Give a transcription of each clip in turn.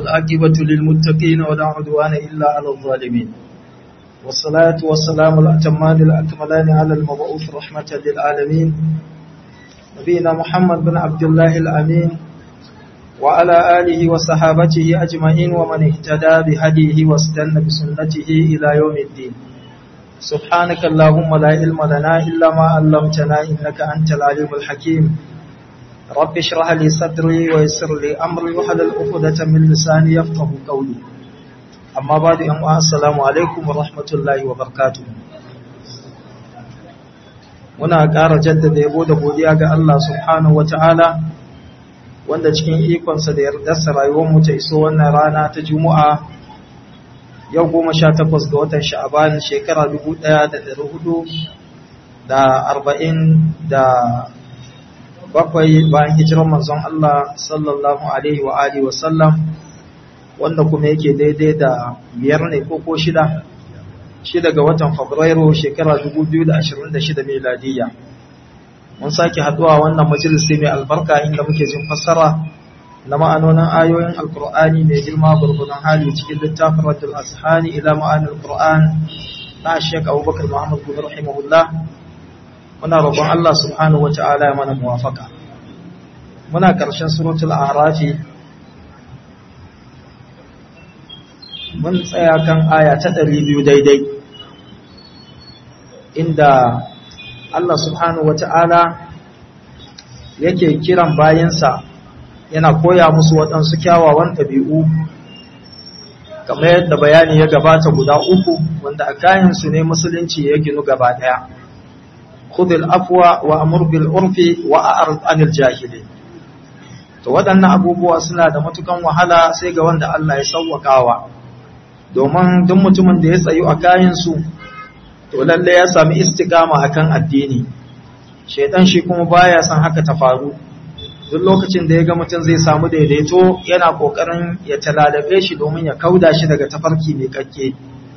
والعاقبة للمتقين ولا عدوان إلا على الظالمين والصلاة والسلام الأتمان الأكملان على المبعوث رحمة للعالمين نبينا محمد بن عبد الله الأمين وعلى آله وصحابته أجمعين ومن اهتدى بهديه واستنى بسنته إلى يوم الدين سبحانك اللهم لا علم لنا إلا ما علمتنا إنك أنت العليم الحكيم رب اشرح لي صدري ويسر لي أمري وحلل عقدة من لساني يفقه قولي أما بعد أن السلام عليكم ورحمة الله وبركاته muna ƙara jaddada yabo da godiya ga Allah subhanahu wata'ala wanda cikin ikonsa da yardarsa rayuwarmu ta iso wannan rana ta Juma'a yau goma sha takwas ga watan sha'aban shekara dubu ɗaya da ɗari hudu da arba'in da bakwai bayan hijirar manzon Allah sallallahu alaihi wa alihi wa sallam wanda kuma yake daidai da biyar ne ko ko shida shida ga watan fabrairu shekara 2026 miladiyya mun sake haduwa wannan majalisi mai albarka inda muke jin fassara na ma'anonin ayoyin alkur'ani mai girma gurgunan hali cikin littafin radul ashani ila ma'anin alkur'an na shek abubakar muhammad bin rahimahullah muna roƙon Allah subhanahu wa ta'ala ya mana muwafaka muna ƙarshen suratul arafi mun tsaya kan aya ta 200 daidai inda Allah subhanahu wa ta'ala yake kiran bayansa yana koya musu waɗansu kyawawan ɗabi'u kamar yadda bayani ya gabata guda uku wanda a kayansu ne musulunci ya ginu gaba ɗaya khudil afwa wa amur bil urfi wa a'rid anil jahili to waɗannan abubuwa suna da matukan wahala sai ga wanda Allah ya sauwakawa domin duk mutumin da ya tsayu a kayansu to lalle ya sami istiqama akan addini shedan shi kuma baya son haka ta faru duk lokacin da ya ga mutum zai samu daidaito yana kokarin ya talalabe shi domin ya kauda shi daga tafarki mai kakke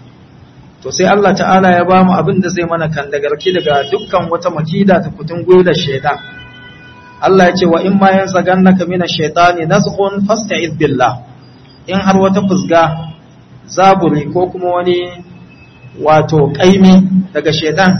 to sai Allah ta'ala ya bamu abin da zai mana kan dagarki daga dukkan wata makida ta kutun da shaitan Allah ya ce wa in ma yansagannaka mina shaitani nazghun fasta'iz billah in har wata fusga zaburi ko kuma wani wato kaimi daga shaitan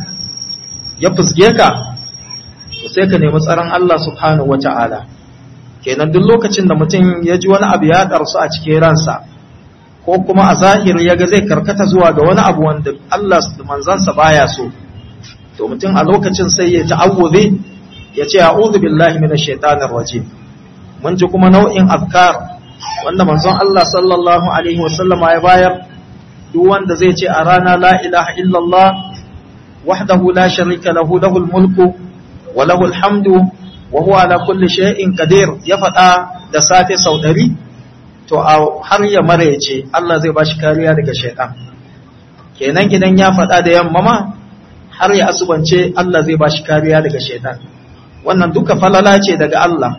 ya fusge ka to sai ka nemi tsaron Allah subhanahu wata'ala kenan duk lokacin da mutum ya ji wani abu ya karsu a cikin ransa ko kuma a zahiri ya ga zai karkata zuwa ga wani abu wanda Allah da manzansa baya so to mutum a lokacin sai ya ta'awuzi ya ce a'udhu billahi minash shaitanir rajim mun ji kuma nau'in azkar wanda manzon Allah sallallahu alaihi wasallama ya bayar duk wanda zai ce a rana la ilaha illallah wahdahu la sharika lahu lahul mulku wa lahul hamdu wa huwa ala kulli shay'in qadir ya faɗa da safe sau ɗari to har ya maraice Allah zai bashi kariya daga shaitan kenan gidan ya faɗa da yamma ma har ya asubance Allah zai bashi kariya daga shaitan wannan duka falala ce daga Allah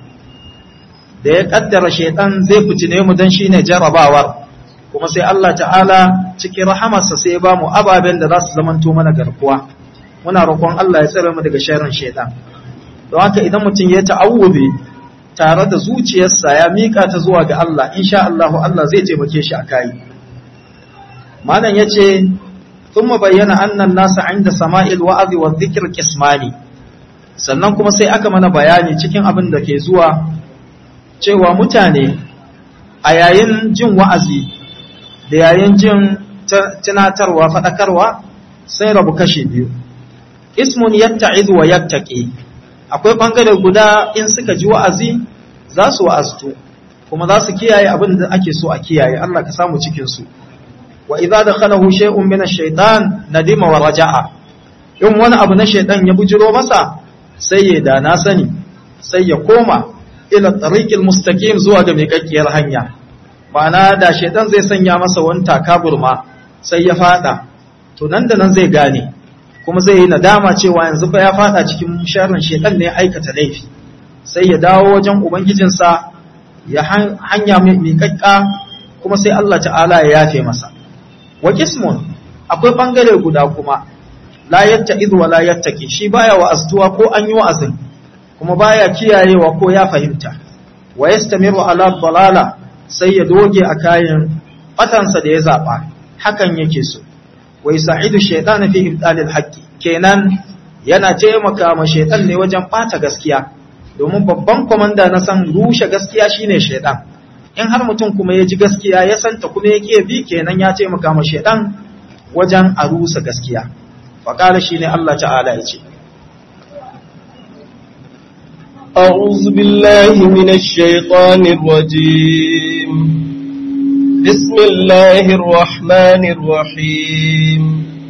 da ya kaddara shaitan zai fitine mu dan shine jarabawar kuma sai Allah ta'ala cikin rahamarsa sai ya ba mu ababen da za su zamanto mana garkuwa muna roƙon Allah ya tsare mu daga sharrin shaitan don haka idan mutum ya ta'awubi tare da zuciyarsa ya mika ta zuwa ga Allah insha Allah Allah zai taimake shi a kai malam yace thumma bayyana anna an-nasa 'inda sama'il wa'azi wa dhikr qismani sannan kuma sai aka mana bayani cikin abin da ke zuwa cewa mutane a yayin jin wa'azi da yayin jin tunatarwa fadakarwa sai rabu kashi biyu ismun yatta'izu wa yattaqi akwai bangare guda in suka ji wa'azi za su wa'aztu kuma za su kiyaye abin da ake so a kiyaye Allah ka samu cikin su wa idza dakhalahu shay'un min ash-shaytan nadima wa raja'a in wani abu na shaytan ya bujiro masa sai ya da na sani sai ya koma ila tariqil mustaqim zuwa ga miƙaƙƙiyar hanya ma'ana da shaytan zai sanya masa wani takaburma sai ya fada to nan da nan zai gane kuma zai yi nadama cewa yanzu fa ya fada cikin sharrin shedan ne ya aikata laifi sai ya dawo wajen ubangijinsa ya hanya mai kakka kuma sai Allah ta'ala ya yafe masa wa qismun akwai bangare guda kuma la yatta'iz wa la yattaqi shi baya wa'aztuwa ko an yi wa'azin kuma baya kiyayewa ko ya fahimta wa yastamiru ala dalala sai ya doge a kayan batansa da ya zaba hakan yake so wai sa'idu shaytan fi ibdalil haqqi kenan yana taimaka ma shaytan ne wajen bata gaskiya domin babban komanda na san rushe gaskiya shine shaytan in har mutum kuma ya ji gaskiya ya santa kuma yake bi kenan ya taimaka ma shaytan wajen a rusa gaskiya faqala shine Allah ta'ala ya ce أعوذ بالله من الشيطان الرجيم بسم الله الرحمن الرحيم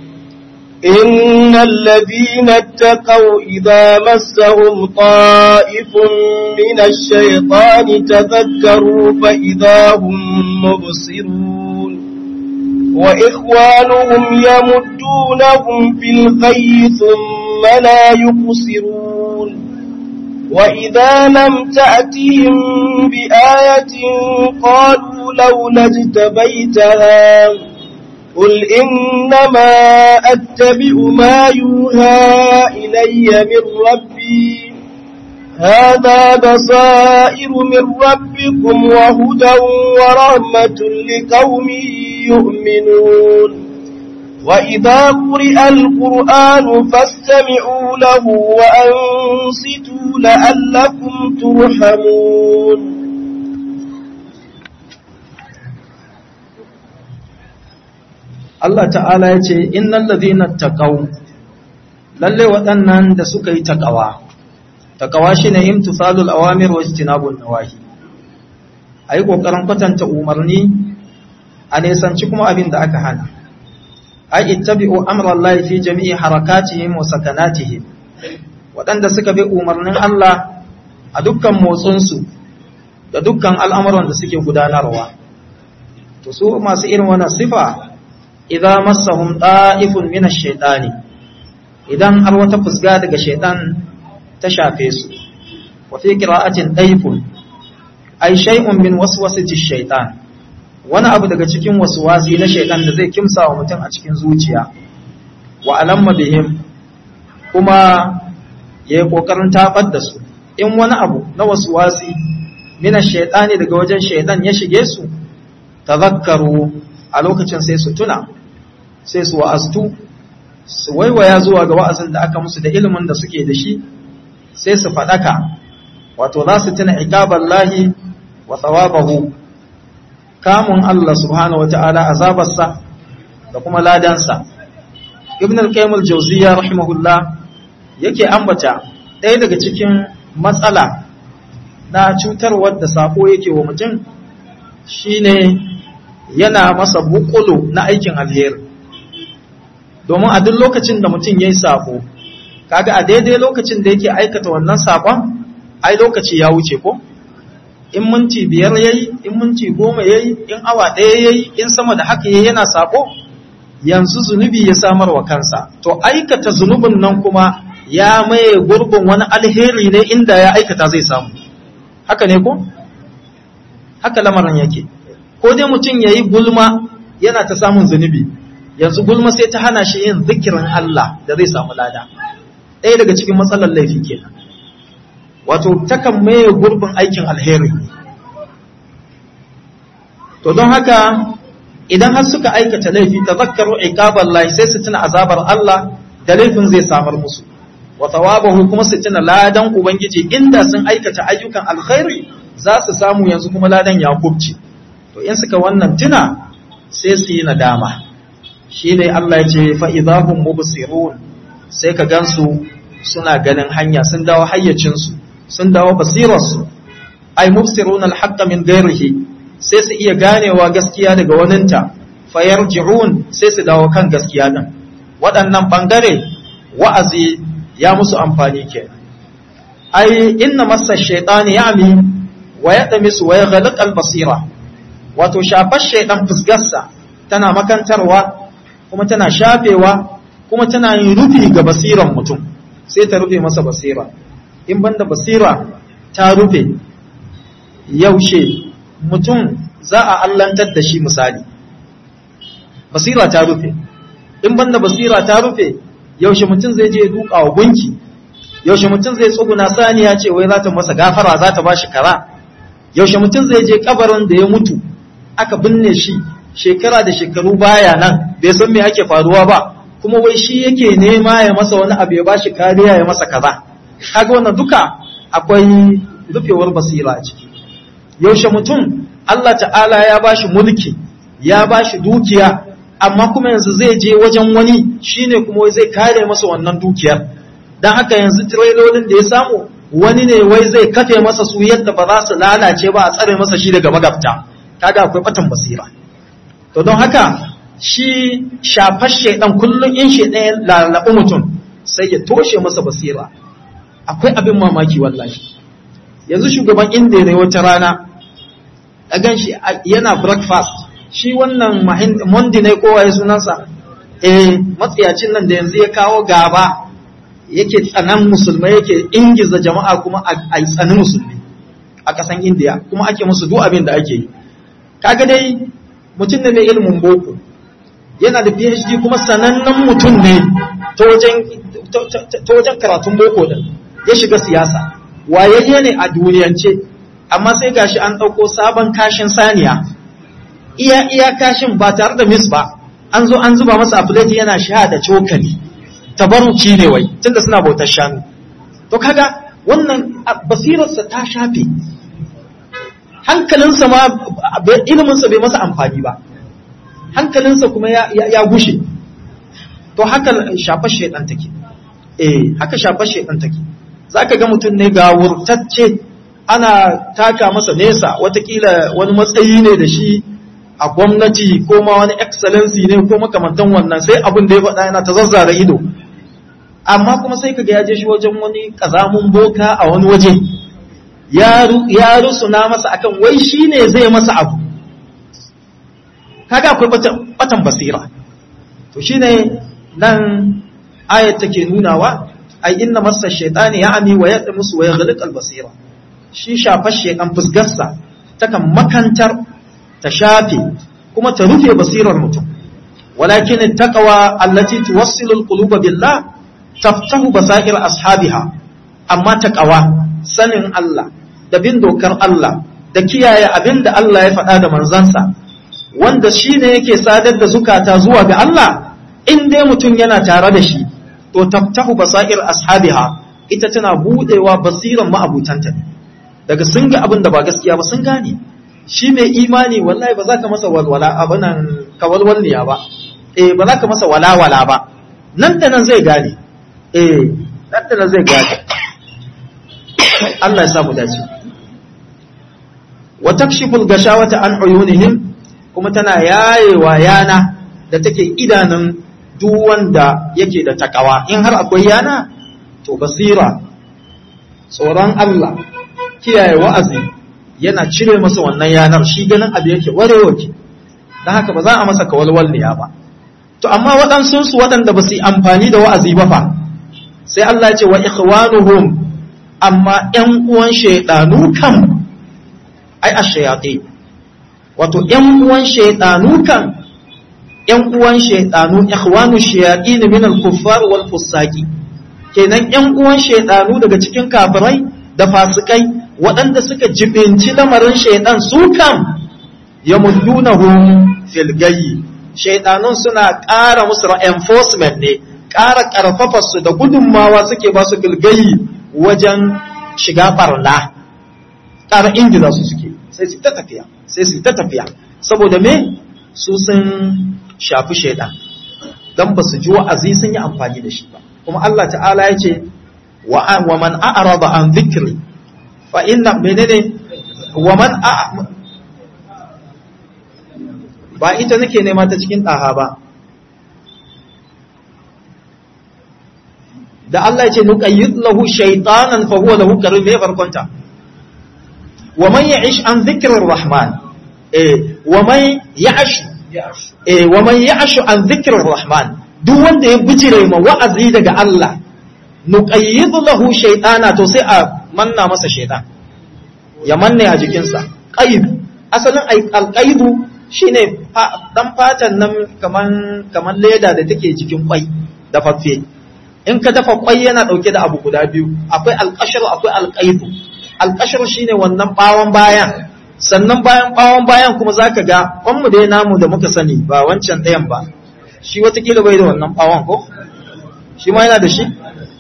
إن الذين اتقوا إذا مسهم طائف من الشيطان تذكروا فإذا هم مبصرون وإخوانهم يمدونهم في الغي ثم لا يقصرون وإذا لم تأتهم بآية قالوا لولا اجتبيتها قل إنما أتبع ما يوحى إلي من ربي هذا بصائر من ربكم وهدى ورحمة لقوم يؤمنون وإذا قرئ القرآن فاستمعوا له وأنصتوا لعلكم ترحمون Allah ta'ala ya ce innal ladhina taqaw lalle waɗannan da suka yi taqawa taqawa shine imtithalul awamir wa ijtinabun nawahi ayi kokarin kwatanta umarni a nesanci kuma abin da aka hana ai ittabi'u amra Allah fi jami'i harakatihim wa sakanatihim waɗanda suka bi umarnin Allah a dukkan motsinsu da dukkan al'amuran da suke gudanarwa to su masu irin wannan sifa idan massahum da'ifun min ash-shaytani idan har wata fusga daga shaytan ta shafe su wa fi qira'atin daifun ay shay'un min waswasati ash-shaytan wani abu daga cikin waswasi na shaytan da zai kimsa wa mutum a cikin zuciya wa alamma bihim kuma yayi kokarin tabar da su in wani abu na waswasi min ash-shaytani daga wajen shaytan ya shige su tazakkaru a lokacin sai su tuna sai su wa'aztu su waiwaya zuwa ga wa'azin da aka musu da ilimin da suke da shi sai su faɗaka wato za su tuna ikabar lahi wa tsawabahu kamun Allah subhanahu wa ta'ala azabarsa da kuma ladansa ibn al-qayyim al-jawziyya rahimahullah yake ambata ɗaya daga cikin matsala na cutarwar da sako yake wa mutum shine yana masa bukulu na aikin alheri domin a duk lokacin da mutum ya yi sako kaga a daidai lokacin da yake aikata wannan sakon ai lokaci ya wuce ko in minti biyar ya yi in minti goma ya yi in awa ɗaya ya yi in sama da haka ya yana sako yanzu zunubi ya samar wa kansa to aikata zunubin nan kuma ya maye gurbin wani alheri ne inda ya aikata zai samu haka ne ko haka lamarin yake ko dai mutum ya yi gulma yana ta samun zunubi yanzu gulma sai ta hana shi yin zikirin Allah da zai samu lada ɗaya daga cikin matsalar laifi kenan wato takan maye gurbin aikin alheri to don haka idan har suka aikata laifi ta zakaru iqabar Allah sai su tuna azabar Allah da laifin zai samar musu wa thawabahu kuma su tuna ladan ubangiji inda sun aikata ayyukan alkhairi za su samu yanzu kuma ladan ya kubce to in suka wannan tuna sai su yi nadama shi ne Allah ya ce fa'idahun mubusirun sai ka gansu suna ganin hanya sun dawo hayyacinsu sun dawo basirarsu ai mubsirun alhaqqa min gairihi sai su iya ganewa gaskiya daga waninta fayar ji'un sai su dawo kan gaskiya din waɗannan ɓangare wa'azi ya musu amfani ke ai inna masa shaitani ya'mi wa ya ɗamisu wa ya basira wato shafar shaidan fusgarsa tana makantarwa kuma tana shafewa kuma tana yin rufi ga basiran mutum sai ta rufe masa basira in banda basira ta rufe yaushe mutum za a allantar da shi misali basira ta rufe in banda basira ta rufe yaushe mutum zai je duka wa gunki yaushe mutum zai tsuguna saniya ce wai za ta masa gafara za ta ba shi kara yaushe mutum zai je kabarin da ya mutu aka binne shi shekara da shekaru baya nan bai san me ake faruwa ba kuma wai shi yake nema ya masa wani abu ya bashi kariya ya masa kaza kaga wannan duka akwai rufewar basira a ciki yaushe mutum Allah ta'ala ya bashi mulki ya bashi dukiya amma kuma yanzu zai je wajen wani shine kuma wai zai kare masa wannan dukiyar dan haka yanzu trailolin da ya samu wani ne wai zai kafe masa su yadda ba za su lalace ba a tsare masa shi daga magabta kaga akwai batan basira to don haka shi shafar shaidan kullum in shaidan ya lalabi mutum sai ya toshe masa basira akwai abin mamaki wallahi yanzu shugaban indiya ne wata rana a gan shi yana breakfast shi wannan mondi ne kowa ya sunansa eh matsiyacin nan da yanzu ya kawo gaba yake tsanan musulmai yake ingiza jama'a kuma a tsani musulmi a ƙasan indiya kuma ake musu duk abin da ake yi kaga dai mutum ne mai ilimin boko yana da phd kuma sanannen mutum ne ta wajen karatun boko din ya shiga siyasa wayayye ne a duniyance amma sai gashi an ɗauko sabon kashin saniya iya iya kashin ba tare da mis ba an zo an zuba masa afilati yana sha da cokali tabaruki ne wai tunda suna bautar shanu to kaga wannan basirarsa ta shafe hankalinsa ma iliminsa bai masa amfani ba hankalinsa kuma ya gushe to haka shafar shaidan take eh haka shafar shaidan take zaka ga mutum ne ga wurtacce ana taka masa nesa watakila wani matsayi ne da shi a gwamnati ko ma wani excellency ne ko makamantan wannan sai abin da ya faɗa yana ta zazzara ido amma kuma sai kaga ya je shi wajen wani kazamun boka a wani waje ya rusuna masa akan wai shi ne zai masa abu kaga akwai batan basira to shine nan ayat take nunawa ai inna masa shaytani ya'ni wa yadmusu wa yaghliq al-basira shi shafar shaytan fusgarsa takan makantar ta shafe kuma ta rufe basirar mutum walakin taqwa allati tuwassilu al-quluba billah taftahu basair ashabiha amma taqwa sanin Allah da bin dokar Allah da kiyaye abin da Allah ya faɗa da manzansa wanda shi ne yake sadar da zukata zuwa ga Allah in dai mutum yana tare da shi to taftahu basair ashabiha ita tana budewa basiran ma'abutanta daga sun ga abin da ba gaskiya ba sun gane shi mai imani wallahi ba za ka masa walwala abinan kawalwalniya ba eh ba za ka masa walawala ba nan da nan zai gane eh nan da nan zai gane Allah ya sa mu dace wa takshiful gashawata an uyunihim kuma tana yayewa yana da take idanun duk wanda yake da takawa in har akwai yana to basira tsoron Allah kiyaye wa'azi yana cire masa wannan yanar shi ganin abu yake warewace don haka ba za a masa kawalwalniya ba to amma waɗansu su waɗanda ba su yi amfani da wa'azi ba fa sai Allah ya ce wa ikhwanuhum amma ƴan uwan shaydanu kam ai ash-shayatin wato ƴan uwan shaydanu kan ƴan uwan shaydanu ikhwanu shayatin min al-kuffar wal fusaqi kenan ƴan uwan shaydanu daga cikin kafirai da fasikai waɗanda suka jibinci lamarin shaidan su kam yamuddunahum fil gayyi shaidanun suna ƙara musu enforcement ne ƙara ƙarfafa su da gudunmawa suke ba su fil gayyi wajen shiga barna ƙara ingiza su suke sai su ta tafiya sai su ta tafiya saboda me su sun shafi shaidan dan ba su ji wa'azi sun yi amfani da shi ba kuma Allah ta'ala ya ce wa man a'rada an dhikri fa inna menene wa man a ba ita nake nema ta cikin daha ba da Allah ya ce nuqayyid lahu shaytanan fa huwa lahu qarin me farkonta wa man ya'ish an dhikri rahman eh wa man ya'ash eh wa man ya'ash an dhikri rahman duk wanda ya bijire ma wa'azi daga Allah nuqayyid lahu shaytana to sai a manna masa shaytan ya manne a jikinsa qaid asalin alqaidu shine dan fatan nan kaman kaman leda da take jikin kwai da faffe in ka dafa kwai yana dauke da abu guda biyu akwai alqashar akwai alqaidu alƙashar shine wannan bawon bayan sannan bayan bawon bayan kuma zaka ga kwanmu dai namu da muka sani ba wancan ɗayan ba shi watakila bai da wannan bawon ko shi ma yana da shi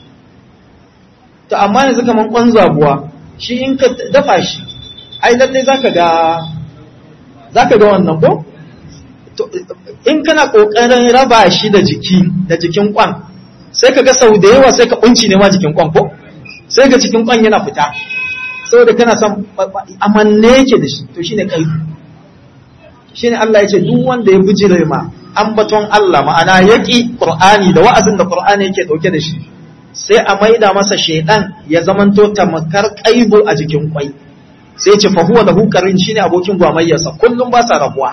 to amma yanzu kaman kwan zabuwa shi in ka dafa shi ai lalle zaka ga zaka ga wannan ko in kana kokarin raba shi da jiki da jikin kwan sai ka ga sau da yawa sai ka kunci ne ma jikin kwan ko sai ga jikin kwan yana fita saboda kana son amanne yake da shi to shine kai shine Allah ya ce duk wanda ya bijire ma ambaton Allah ma'ana yaki Qur'ani da wa'azin da Qur'ani yake dauke da shi sai a maida masa shaidan ya zamanto tamakar kaibo a jikin kwai sai ce fa huwa lahu qarin shine abokin gwamayyarsa kullum ba sa rabuwa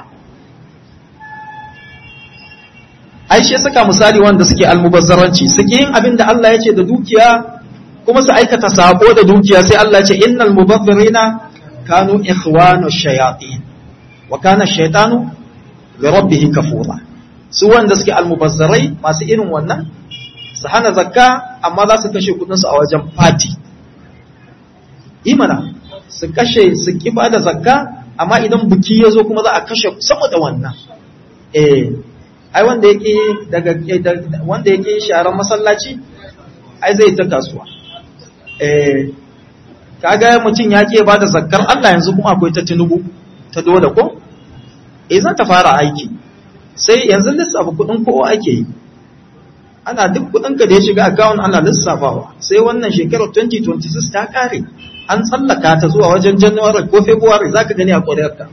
ai shi saka misali wanda suke almubazzaranci suke yin abin da Allah ya ce da dukiya kuma su aikata sako da dukiya sai Allah ya ce innal mubazzirina kanu ikhwanu shayatin wa kana shaytanu li rabbih kafura su wanda suke almubazzarai masu irin wannan su hana zakka amma za su kashe kudin su a wajen fati imana su kashe su kiba da zakka amma idan buki ya zo kuma za a kashe saboda wannan eh ai wanda yake daga wanda yake sharan masallaci ai zai ta kasuwa eh kaga mutum ya ke bada zakkar Allah yanzu kuma akwai ta tunubu ta dole ko eh za ta fara aiki sai yanzu lissafa kudin kowa ake yi ana duk kudin ka da ya shiga account ana lissafawa sai wannan shekarar 2026 ta kare an tsallaka ta zuwa wajen January ko February zaka gani a ƙwararka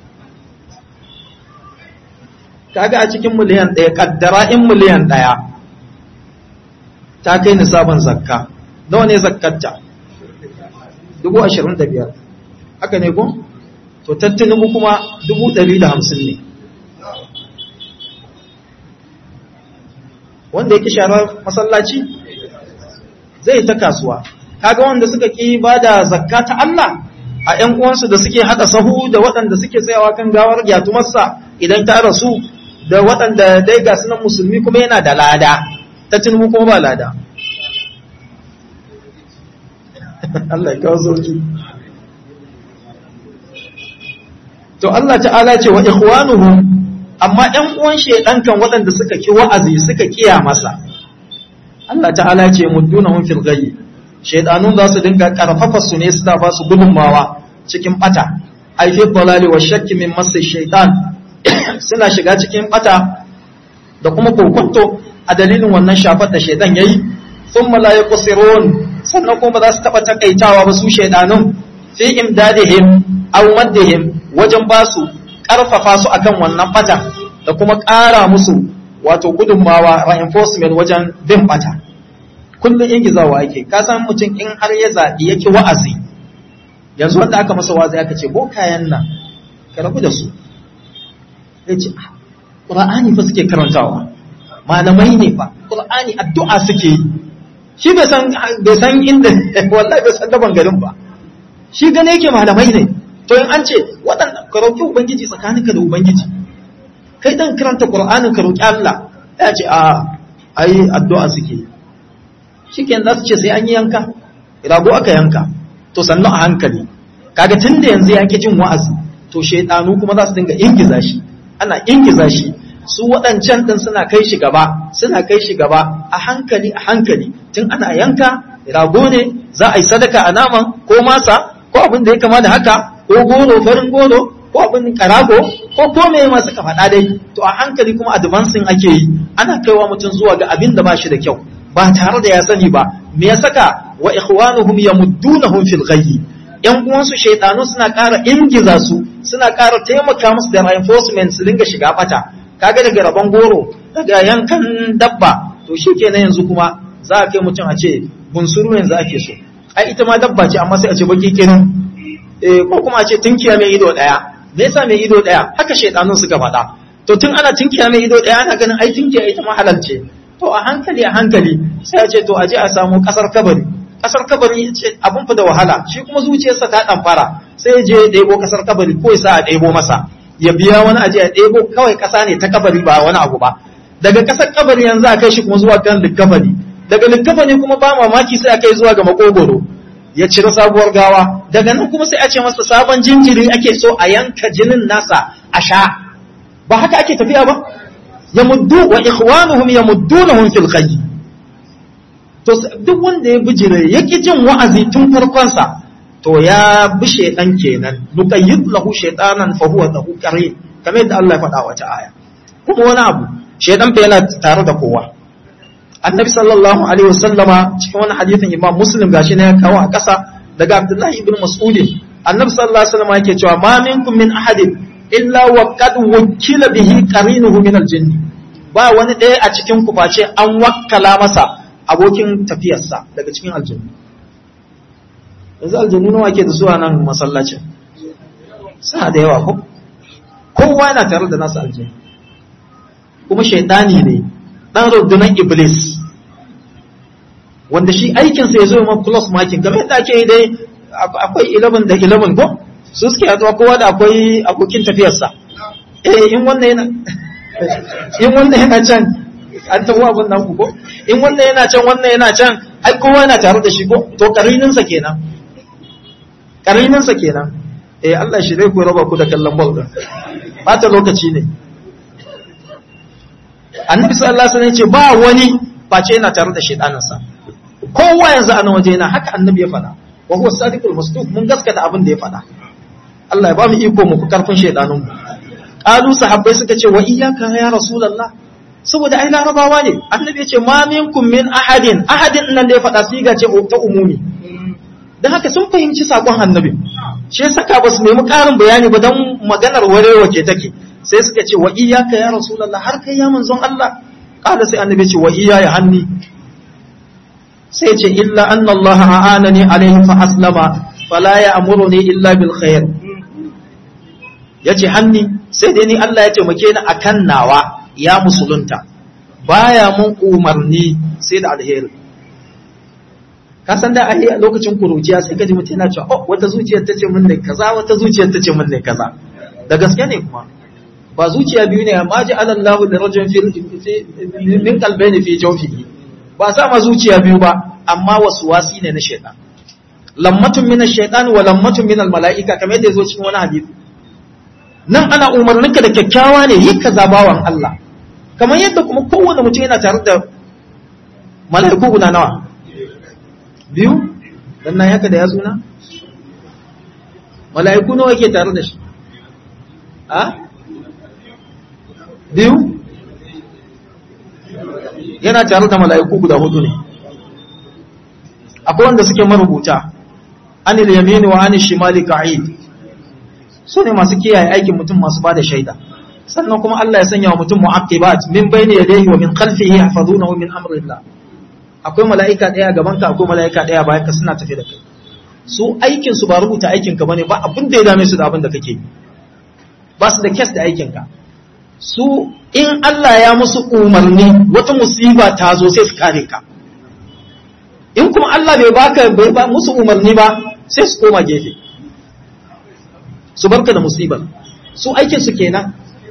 kaga a cikin miliyan ɗaya kaddara in miliyan ɗaya ta kai nisabin zakka nawa ne zakkarta dubu ashirin da biyar haka ne ko to tattunubu kuma dubu ɗari da hamsin ne wanda yake sharar masallaci zai ta kasuwa kaga wanda suka ƙi ba da zakka ta Allah a ‘yan uwansu da suke haɗa sahu da waɗanda suke tsayawa kan gawar gyatumarsa idan ta rasu da waɗanda dai ga sunan musulmi kuma yana da lada ta tunubu kuma ba lada Allah ya kawo sauki to Allah ta'ala ce wa ikhwanuhum amma ƴan uwan shedan kan waɗanda suka ki wa'azi suka kiya masa Allah ta'ala ce muddunahum fil ghayyi shedanun za su dinga karfafa su ne suna ba su gudunmawa cikin bata ai fi dalali wa shakki min masa shaytan suna shiga cikin bata da kuma kokonto a dalilin wannan shafar da shaidan yayi thumma la yaqsirun sannan kuma za su taba takaitawa ba su shaidanun fi imdadihim aw maddihim wajen ba su karfafa su akan wannan bata da kuma ƙara musu wato gudunmawa reinforcement wajen bin bata kullum ingizawa yake ka san mutum in har ya zaɓi yake wa'azi yanzu wanda aka masa wa'azi aka ce ko kayan nan ka rabu da su ya ce ƙura'ani fa suke karantawa malamai ne fa ƙura'ani addu'a suke yi shi bai san inda wallahi bai san daban garin ba shi gane yake malamai ne to in an ce waɗanda ka roƙi ubangiji tsakaninka da ubangiji kai dan karanta ƙura'anin ka roƙi Allah ya ce a ai addu'a suke yi shi ke za su ce sai an yi yanka rago aka yanka to sannu a hankali kaga tun da yanzu ya ki jin wa'azi to shaidanu kuma za su dinga ingiza shi ana ingiza shi su waɗancan ɗin suna kai shi gaba suna kai shi gaba a hankali a hankali tun ana yanka rago ne za a yi sadaka a naman ko masa ko abin da ya kama da haka ko goro farin goro ko abin karago ko ko me ma suka faɗa dai to a hankali kuma advancing ake yi ana kaiwa mutum zuwa ga abin da ba shi da kyau ba tare da ya sani ba me ya saka wa ikhwanuhum yamuddunahum fil ghayyi yan uwansu shaidanu suna ƙara ingiza su suna ƙara taimaka musu da reinforcement su dinga shiga bata kaga daga rabon goro daga yankan dabba to shikenan yanzu kuma za a kai mutum a ce bunsuru yanzu ake so ai ita ma dabba ce amma sai a ce baki kirin eh ko kuma a ce tunkiya mai ido daya me yasa mai ido daya haka shaidanun suka faɗa to tun ana tunkiya mai ido daya ana ganin ai tunkiya ita ma halal ce to a hankali a hankali sai a ce to a je a samu kasar kabari kasar kabari ce abun fa da wahala shi kuma zuciyarsa ta dan fara sai ya je ya ɗebo kasar kabari ko ya sa a ɗebo masa ya biya wani aje ya ɗebo kawai ƙasa ne ta kabari ba wani abu ba daga kasar kabari yanzu a kai shi kuma zuwa kan likafani daga likafani kuma ba mamaki sai a kai zuwa ga makogoro ya cire sabuwar gawa daga nan kuma sai a ce masa sabon jinjiri ake so a yanka jinin nasa a sha ba haka ake tafiya ba ya muddu wa ikhwanuhum yamuddunahum fil khayy to duk wanda ya bijire ya ki jin wa'azi tun farkon sa to ya bi shaydan kenan nuqayyid lahu shaytanan fa huwa lahu qarin kamar yadda Allah ya faɗa wata aya kuma wani abu shaydan fa yana tare da kowa annabi sallallahu alaihi wasallama cikin wani hadithin imam muslim gashi ne ya kawo a ƙasa daga abdullahi ibn mas'ud annabi sallallahu alaihi wasallama yake cewa ma minkum min ahadin illa wa qad wukila bihi qarinuhu min al-jinn ba wani ɗaya a cikin ku face an wakkala masa abokin tafiyarsa daga cikin aljanna yanzu aljannu nawa ke da zuwa nan masallacin suna da yawa ko kowa yana tare da nasa aljanna kuma shaidani ne dan rundunar iblis wanda shi aikinsa ya zo ma plus marking kamar yadda ake yi dai akwai 11 da 11 ko su suke haɗuwa kowa da akwai abokin tafiyarsa eh in wannan yana in wannan yana can an tafi abin nan ko in wannan yana can wannan yana can ai kowa yana tare da shi ko to karininsa kenan karininsa kenan eh Allah shi dai ku raba ku da kallon ball din bata lokaci ne annabi sallallahu alaihi wasallam ya ce ba wani face yana tare da shedaninsa kowa yanzu a nan waje yana haka annabi ya faɗa wa huwa sadiqul masduq mun gaskata abin da ya faɗa Allah ya ba mu iko mu ku karfin shedanin mu qalu sahabbai suka ce wa iyyaka ya rasulullah saboda ai larabawa ne annabi ya ce ma minkum min ahadin ahadin nan da ya faɗa siga ce ta umumi dan haka sun fahimci sakon annabi shi yasa ka ba su nemi ƙarin bayani ba dan maganar warewa ke take sai suka ce wa iyyaka ya rasulullah har kai ya manzon Allah kada sai annabi ya ce wa iyaya hanni sai ce illa anna Allah a'anani alaihi fa aslama fala ya'muruni illa bil khair yace hanni sai dai ni Allah ya taimake ni akan nawa ya musulunta baya mun umarni sai da alheri ka san da ai a lokacin kuruciya sai kaji mutum yana cewa oh wata zuciyar ta ce min ne kaza wata zuciyar ta ce min ne kaza da gaske ne kuma ba zuciya biyu ne amma ji alallahu da rajin min kalbaini fi jawfihi ba sa ma zuciya biyu ba amma wasu wasi ne na shaitan lammatun min ash-shaytan wa lammatun min al-mala'ika kamar yadda yazo cikin wani hadisi nan ana umarninka da kyakkyawa ne yi kaza bawan Allah kamar yadda kuma kowanne mutum yana tare da mala'iku guda nawa biyu dan nan haka da ya suna mala'iku nawa yake tare da shi a biyu yana tare da mala'iku guda hudu ne akwai wanda suke marubuta anil yamini wa anil shimali ka'id su ne masu kiyaye aikin mutum masu bada shaida sannan kuma Allah ya sanya wa mutum mu'aqibat min bayni yadayhi wa min khalfihi yahfazunahu min amrillah akwai mala'ika daya gaban ka akwai mala'ika daya bayan ka suna tafi da kai su aikin su ba rubuta aikin ka bane ba abin da ya dame su da abin da kake yi ba su da kes da aikin ka su in Allah ya musu umarni wata musiba ta zo sai su kare ka in kuma Allah bai baka bai ba musu umarni ba sai su koma gefe su barka da musibar su aikin su kenan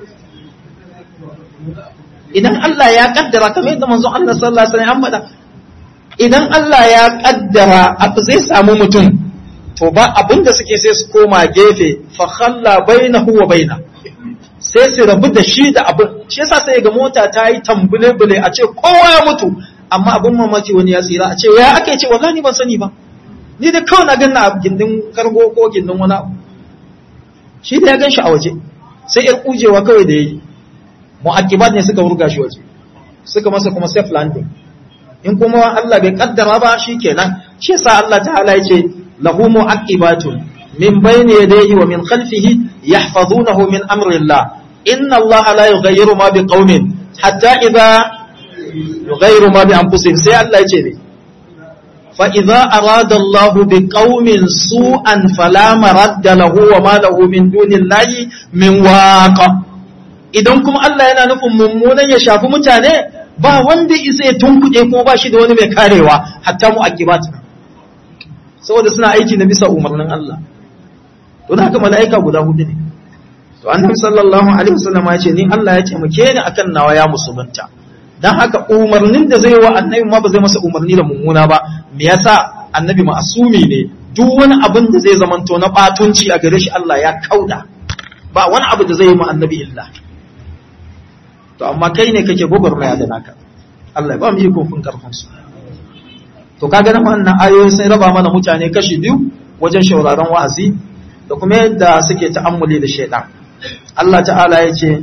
idan Allah ya kaddara kamar yadda manzon Allah sallallahu alaihi wasallam faɗa idan Allah ya kaddara abu zai samu mutum to ba abinda suke sai su koma gefe fa khalla bainahu wa baina sai su rabu da shi da abin shi yasa sai ga mota ta yi tambule bule a ce kowa ya mutu amma abin mamaki wani ya tsira a ce ya ake ce wallahi ban sani ba ni da kawai na ganna a gindin kargo ko gindin wani abu shi da ya gan shi a waje sai ya kujewa kawai da yayi mu'aqibat ne suka wurga shi waje suka masa kuma safe landing in kuma Allah bai kaddara ba shikenan shi yasa Allah ta'ala yace lahu mu'aqibatun min bayni yadayhi wa min khalfihi yahfazunahu min amri Allah inna Allah la yughayyiru ma biqaumin hatta idha yughayyiru ma bi anfusihim sai Allah yace ne fa idza arada Allah biqaumin su'an fala maradda lahu wa ma lahu min dunillahi min waqa idan kuma Allah yana nufin mummunan ya shafi mutane ba wanda isa ya tunkuɗe kuma ba shi da wani mai karewa hatta mu akibat saboda suna aiki na bisa umarnin Allah don haka mala'ika guda hudu ne to annabi sallallahu alaihi wasallam ya ce ni Allah ya taimake ni akan nawa ya musulunta dan haka umarnin da zai wa annabi ma ba zai masa umarni da mummuna ba me yasa annabi ma'asumi ne duk wani abin da zai zamanto na batunci a gare shi Allah ya kauda ba wani abu da zai yi mu annabi illa to amma kai ne kake gwagwarmaya da naka Allah ya ba mu yi kofin karfin su to kaga nan wannan ayoyi sun raba mana mutane kashi biyu wajen shauraron wa'azi da kuma yadda suke ta'ammuli da shaidan Allah ta'ala ya ce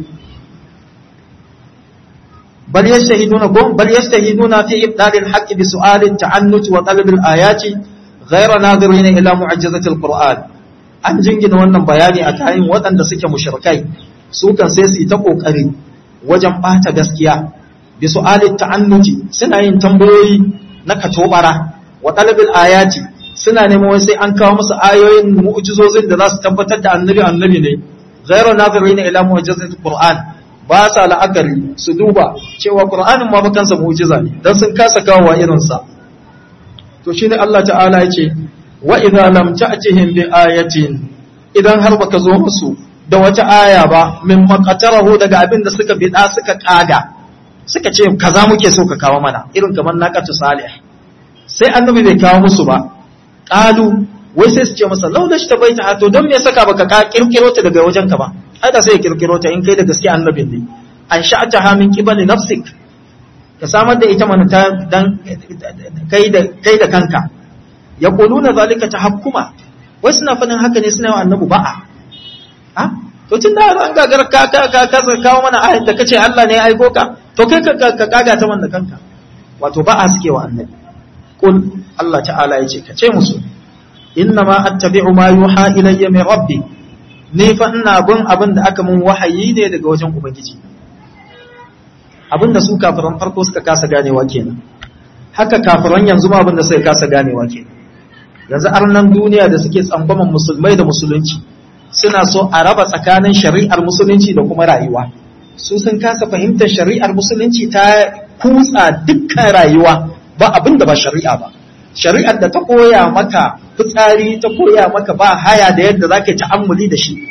bal yastahiduna gum bal yastahiduna fi ibdal al-haqq bi su'al at-ta'annut wa talab al-ayati ghayra nadirin ila mu'jizati al-qur'an an jingina wannan bayani a kayan waɗanda suke mushrikai su kan sai su yi ta kokari wajen bata gaskiya bi su'al at-ta'annut suna yin tambayoyi na katobara wa talab al-ayati suna neman wai sai an kawo musu ayoyin mu'jizozin da za su tabbatar da annabi annabi ne ghayra nadirin ila mu'jizati al-qur'an ba sa la'akari su duba cewa Qur'anin ma kansa mu'jiza ne dan sun kasa kawo irin sa to shine Allah ta'ala ya ce wa idza lam ta'tihim bi ayatin idan har baka zo musu da wata aya ba min maqatarahu daga abin da suka bida suka kaga suka ce kaza muke so ka kawo mana irin kamar naqatu salih sai annabi bai kawo musu ba qalu wai sai su ce masa laula shi tabaita to don me saka baka ka kirkiro ta daga wajenka ba haka sai ya kirkiro ta in kai da gaske annabin ne an sha'ata ha min qibali nafsik ka samar da ita mana ta dan kai da kai da kanka yaquluna zalika tahakkuma wai suna fadin haka ne suna yawan annabu ba'a ha to tun da an gagar ka ka ka ka kawo mana ayat da kace Allah ne ya aiko ka to kai ka ka kaga ta wannan kanka wato ba'a suke wa annabi qul Allah ta'ala yace ka ce musu inna ma attabi'u ma yuha ilayya min rabbi ni fa ina bin abin da aka mun wahayi ne daga wajen ubangiji abin da su kafiran farko suka kasa ganewa kenan haka kafiran yanzu ma abin da suka kasa ganewa kenan yanzu arnan duniya da suke tsangwaman musulmai da musulunci suna so a raba tsakanin shari'ar musulunci da kuma rayuwa su sun kasa fahimtar shari'ar musulunci ta kutsa dukkan rayuwa ba abin da ba shari'a ba shari'ar da ta koya maka fitsari ta koya maka ba haya da yadda za ka ta'ammuli da shi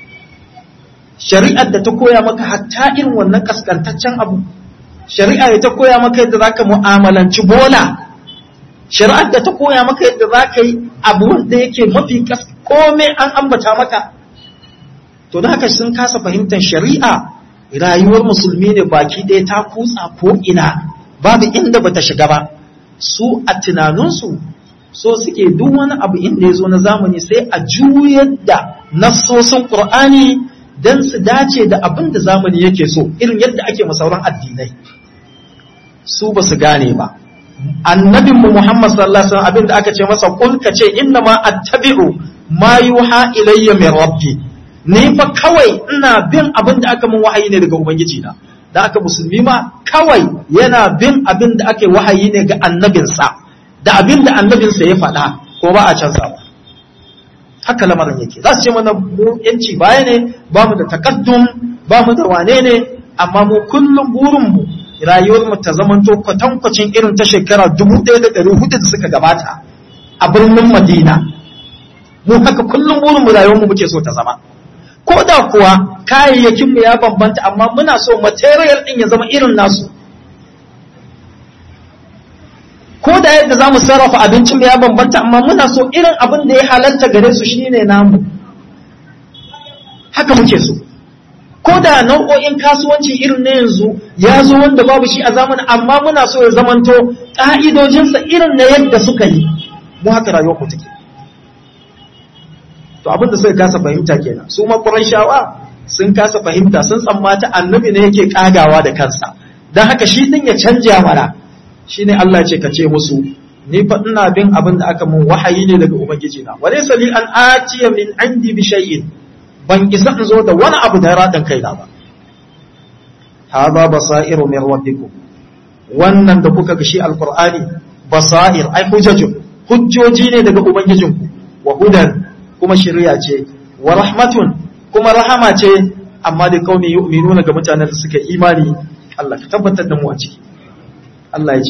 shari'ar da ta koya maka hatta irin wannan kaskantaccen abu shari'ar da ta koya maka yadda za ka mu'amalanci bola shari'ar da ta koya maka yadda za ka yi abu wanda yake mafi komai an ambata maka to da haka sun kasa fahimtar shari'a rayuwar musulmi ne baki ɗaya ta kutsa ko ina babu inda bata shiga ba su a tunaninsu so suke duk wani abu inda ya zo na zamani sai a juyar da nassosin ƙur'ani don su dace da abin da zamani yake so irin yadda ake masauran addinai su ba su gane ba annabinmu muhammad sallallahu alaihi wasallam abin da aka ce masa kul ka ce inna ma attabi'u ma yuha ilayya min rabbi ni fa kawai ina bin abin da aka mun wahayi ne daga ubangiji na da aka musulmi ma kawai yana bin abin da ake wahayi ne ga annabinsa da abin da annabinsa ya faɗa ko ba a canza ba haka lamarin yake za su ce mana mu yanci baya ne ba mu da takaddum ba mu da wane ne amma mu kullum burinmu rayuwar mu ta zamanto kwatankwacin irin ta shekara dubu ɗaya da ɗari hudu da suka gabata a birnin madina mu haka kullum burinmu rayuwar mu muke so ta zama ko da kuwa kayayyakinmu ya bambanta amma muna so material ɗin ya zama irin nasu ko da yadda za mu sarrafa abincinmu ya bambanta amma muna so irin abin da ya halarta gare su shine namu haka muke so ko da nau'o'in kasuwanci irin na yanzu ya zo wanda babu shi a zamanin amma muna so ya zamanto ƙa'idojinsa irin na yadda suka yi mu haka rayuwar mu take to abin da suka kasa fahimta kenan su ma shawa sun kasa fahimta sun tsammata annabi ne yake kagawa da kansa dan haka shi din ya canja mana shine Allah ce ka ce musu ni fa ina bin abin da aka mun wahayi ne daga ubangiji na walaysa li an atiya min indi bi shay'in ban isa in zo da wani abu da radan kaina ba hadha basairu min rabbikum wannan da kuka ga shi alqur'ani basair ai hujjajun hujjoji ne daga ubangijinku wa hudan kuma shirya ce wa rahmatun kuma rahama ce amma da kaumi yu'minuna ga mutanen da suka imani Allah ka tabbatar da mu a ciki Allah ya ce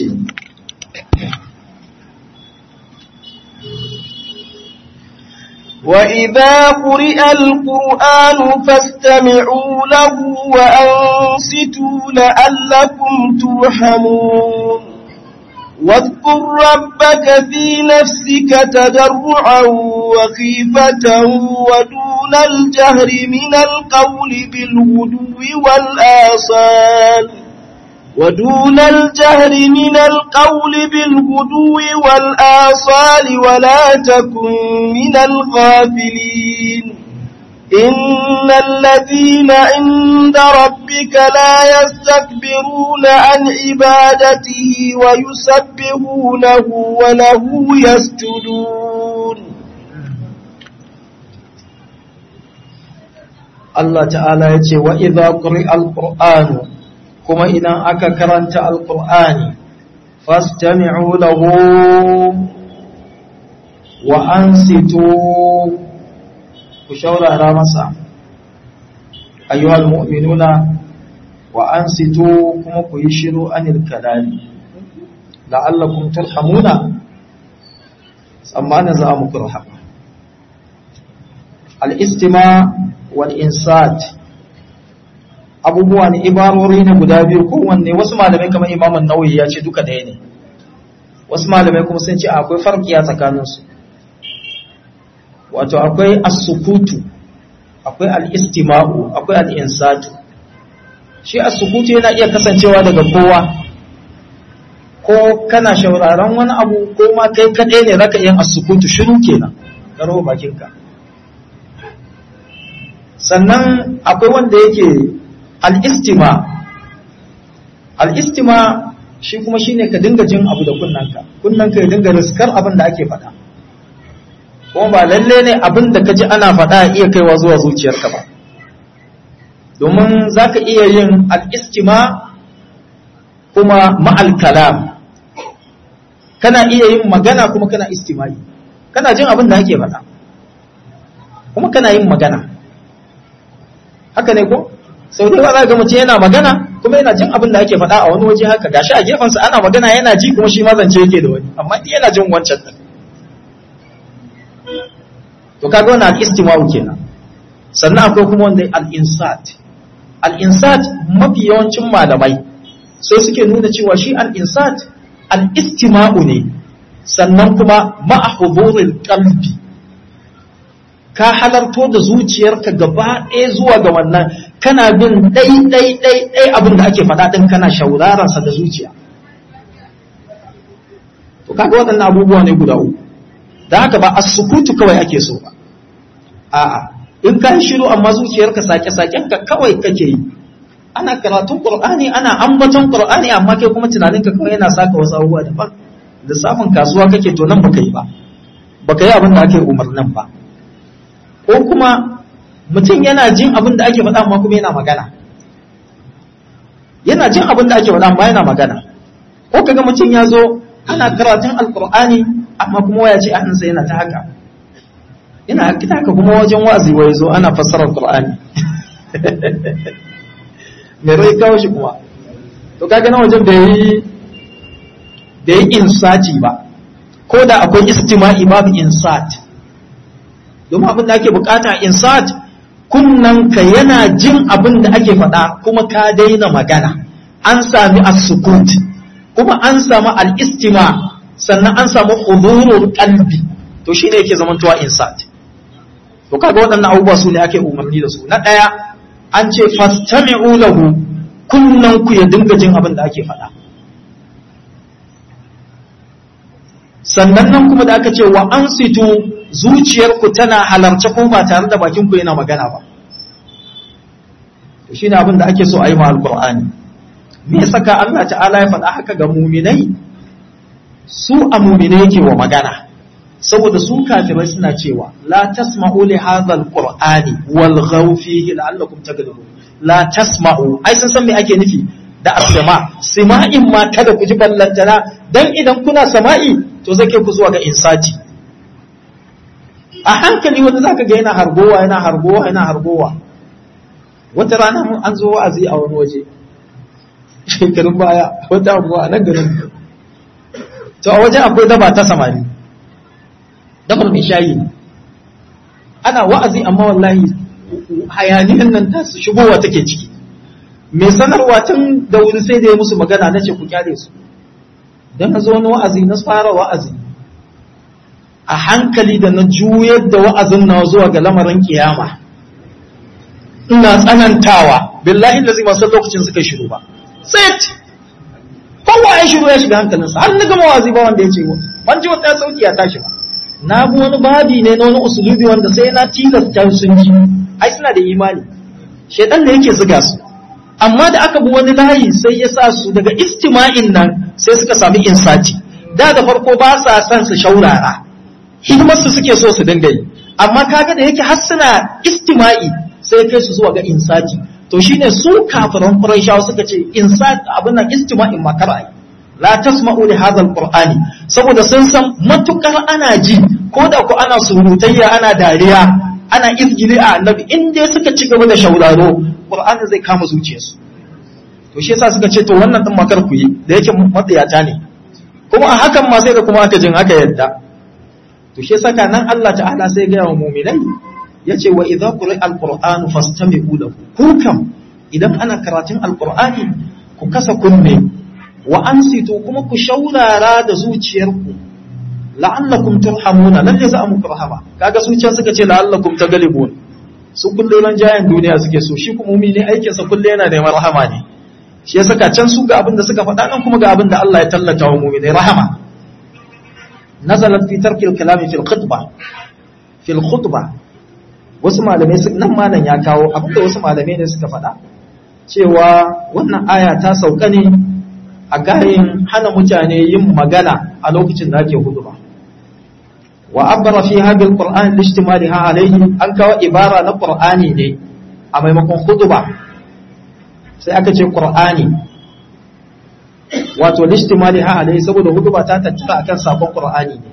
وإذا قرئ القرآن فاستمعوا له وأنصتوا لعلكم ترحمون واذكر ربك في نفسك تضرعا وخيفة ودون الجهر من القول بالغدو والآصال ودون الجهر من القول بالغدو والآصال ولا تكن من الغافلين إن الذين عند ربك لا يستكبرون عن عبادته ويسبحونه وله يسجدون Allah ta'ala ya ce wa idha quri'a al-qur'anu kuma idan aka karanta al-qur'ani fastami'u lahu wa ansitu ku shaurara masa ayyuhal mu'minuna wa ansitu kuma ku yi shiru anil kalami la'allakum turhamuna tsammanin za mu kurhama al-istima wal insat abubuwa ne ibarori ne guda biyu kowanne wasu malamai kamar imamun nawawi ya ce duka ɗaya ne wasu malamai kuma sun ce akwai farkiya tsakaninsu wato akwai as-sukutu akwai al-istima'u akwai al-insatu shi as-sukutu yana iya kasancewa daga kowa ko kana shauraron wani abu ko ma kai kadai ne zaka yin as-sukutu shiru kenan karo bakinka sannan akwai wanda yake al-istima al-istima shi kuma shine ka dinga jin abu da kunnanka kunnanka ya dinga riskar abin da ake faɗa kuma ba lalle ne abin da ka ji ana faɗa iya kaiwa zuwa zuciyarka ba domin za ka iya yin al'istima kuma ma'al kalam kana iya yin magana kuma kana istimai kana jin abin da ake faɗa kuma kana yin magana haka ne ko sau da za ga mutum yana magana kuma yana jin abin da ake faɗa a wani waje haka gashi a gefensa ana magana yana ji kuma shi mazance yake da wani amma yana jin wancan din to kaga wannan al-istima'u kenan sannan akwai kuma wanda al-insat al-insat mafi yawancin malamai sai suke nuna cewa shi al-insat al-istima'u ne sannan kuma ma'a huduril qalbi ka halarto da zuciyarka gaba ɗaya zuwa ga wannan kana bin ɗai ɗai ɗai ɗai abin da ake faɗa ɗin kana shauraran sa da zuciya to kaga waɗannan abubuwa ne guda uku da haka ba as-sukutu kawai ake so ba a'a in ka yi shiru amma zuciyarka sake-saken ka kawai kake yi ana karatun qur'ani ana ambaton qur'ani amma kai kuma tunaninka kawai yana saka wasu abubuwa daban lissafin kasuwa kake to nan baka yi ba baka yi abin da ake umarnin ba ko kuma mutum yana jin abin da ake faɗa amma kuma yana magana yana jin abin da ake faɗa amma yana magana ko kaga mutum ya zo ana karatun alqur'ani amma kuma waya ce a hannunsa yana ta haka ina kita haka kuma wajen wazi wai zo ana fassarar Qur'ani me rai kawo shi kuma to kaga na wajen da yi da yi insati ba ko da akwai istima'i babu insat domin abin da ake bukata insat kunnan ka yana jin abin da ake faɗa kuma ka daina magana an sami as-sukut kuma an samu al-istima sannan an samu hudurul qalbi to shine yake zamantowa insat to kaga waɗannan abubuwa su ne ake umarni da su na ɗaya an ce fastami'u lahu kunnan ku ya dinga jin abin da ake faɗa sannan nan kuma da aka ce wa ansitu zuciyarku tana halarce ko ba tare da bakin ku yana magana ba to shine abin da ake so a yi ma alqur'ani me saka Allah ta'ala ya faɗa haka ga muminai su a muminai yake wa magana saboda su kafirai suna cewa la tasma'u li hadha alqur'ani wal ghaw fihi la'allakum taghlibun la tasma'u ai sun san me ake nufi da asma sima'in ma kada ku ji ballantana dan idan kuna sama'i to zai kai ku zuwa ga insati a hankali wanda zaka ga yana hargowa yana hargowa yana hargowa wata rana an zo wa'azi a wani waje shekarun baya wata abuwa a nan garin to a wajen akwai daba ta samari dabar mai shayi ana wa'azi amma wallahi hayaniyan nan ta su shigowa take ciki mai sanarwa tun da wuri sai da ya musu magana na ce ku kyale su don na zo wani wa'azi na fara wa'azi a hankali da na juyar da wa'azin na zuwa ga lamarin kiyama ina tsanantawa billahi da zai masu lokacin suka shiru ba set kowa ya shiru ya shiga hankalinsa har na gama wa'azi ba wanda ya ce ban ji wata sauki ya tashi ba na bi wani babi ne na wani usulubi wanda sai na tilasta sun ji ai suna da imani shedan da yake zuga su amma da aka bi wani layi sai ya sa su daga istima'in nan sai suka sami insati da da farko ba sa son su shaurara hidimar su suke so su dinga yi amma kaga da yake har suna istima'i sai kai su zuwa ga insati to shine su kafiran quraishawa suka ce insati abin nan istima'in makar ai la tasma'u li hadha alqur'ani saboda sun san matukar ana ji ko da ku ana surutayya ana dariya ana izgili a annabi in dai suka ci gaba da shauraro qur'ani zai kama zuciyarsu to shi yasa suka ce to wannan din makar ku yi da yake matsayata ne kuma a hakan ma sai da kuma aka jin aka yadda to shi yasa nan Allah ta'ala sai ga wa mu'minai yace wa idza quri'a alqur'anu fastami'u lahu ku kam idan ana karatun alqur'ani ku kasa kunne wa ansitu kuma ku shaurara da zuciyarku la'allakum turhamuna lalle za a muku rahama kaga su can suka ce la'allakum tagalibun su kullun jayan duniya suke so shi kuma mumini aikin sa kullu yana neman rahama ne shi ya saka can su ga abin da suka faɗa nan kuma ga abin da Allah ya tallata wa mumini rahama nazalat fi tarkil kalami fil khutbah fil khutbah wasu malamai nan malam ya kawo abin da wasu malamai ne suka faɗa cewa wannan aya ta sauka ne a gayin hana mutane yin magana a lokacin da ake huduba wa abbara fi hadhihi alquran lishtimaliha alayhi an kawo ibara na qur'ani ne a maimakon huduba sai aka ce qur'ani wato lishtimaliha alayhi saboda huduba ta tattara akan sakon qur'ani ne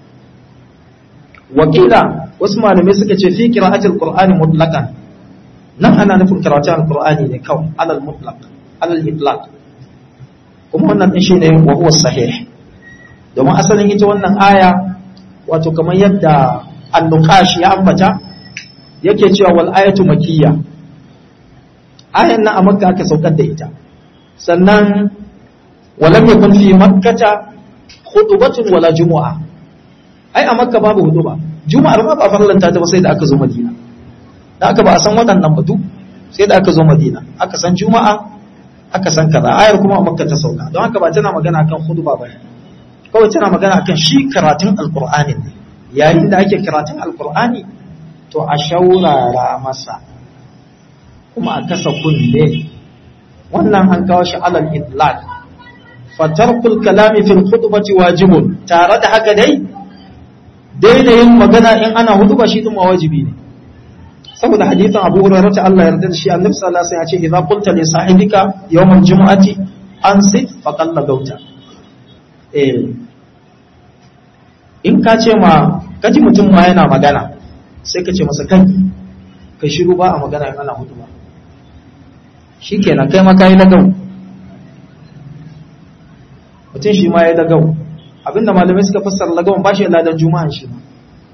wakila wasu malamai suka ce fi qira'atil qur'ani mutlaqan nan ana nufin karatun alqur'ani ne kawai alal mutlaq alal itlaq kuma wannan din shine wa huwa sahih domin asalin ita wannan aya wato kamar yadda an-nuqash ya ambata yake cewa wal ayatu makiyya ayan nan a makka aka saukar da ita sannan walam yakun fi makkata khutbatun wala jumu'a ai a makka babu huduba juma'ar ma ba farlanta ta ba sai da aka zo madina da aka ba a san waɗannan ba duk sai da aka zo madina aka san juma'a aka san kaza ayar kuma a makka ta sauka don haka ba tana magana akan khutba ba kawai tana magana akan shi karatun alqur'ani ne yayin da ake karatun alqur'ani to a shaurara masa kuma a kasa kunne wannan an kawo shi alal itlaq fatarkul kalami fil khutbati wajibun tare da haka dai daina yin magana in ana hutuba shi din wajibi ne saboda hadithin Abu Hurairah ta Allah yarda da shi Annabi sallallahu alaihi wasallam ya ce idza qulta li sahibika yawmal jumu'ati ansit faqad lagauta eh in ka ce ma kaji mutum ma yana magana sai ka ce masa kai kai shiru ba a magana in ana hutuba shikenan kai ma kai lagau mutum shi ma ya lagau abinda malamai suka fassara lagawan ba shi ladan juma'a shi ba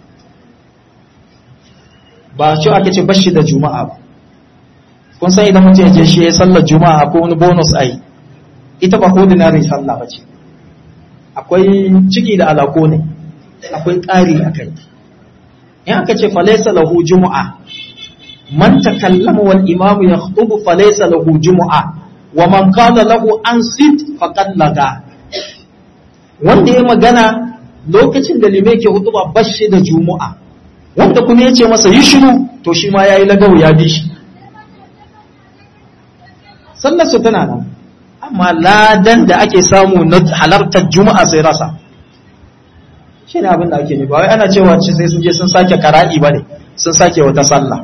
ba shi aka ce bashi da juma'a ba kun san idan mutum ya je shi ya sallar juma'a ko wani bonus ai ita ba ordinary sallah ba ce akwai ciki da alako ne akwai ƙari a kai in aka ce falaisa lahu juma'a man takallama wal imamu yakhutubu falaisa lahu juma'a wa man qala lahu ansit faqad laga wanda ya magana lokacin da limai ke hudu ba bashi da juma'a wanda kuma ya ce masa yi shiru to shi ma ya yi lagau ya bi shi sallar su tana nan amma ladan da ake samu na halartar juma'a sai rasa shi ne abin da ake ne ba wai ana cewa ce sai sun je sun sake kara'i ba ne sun sake wata sallah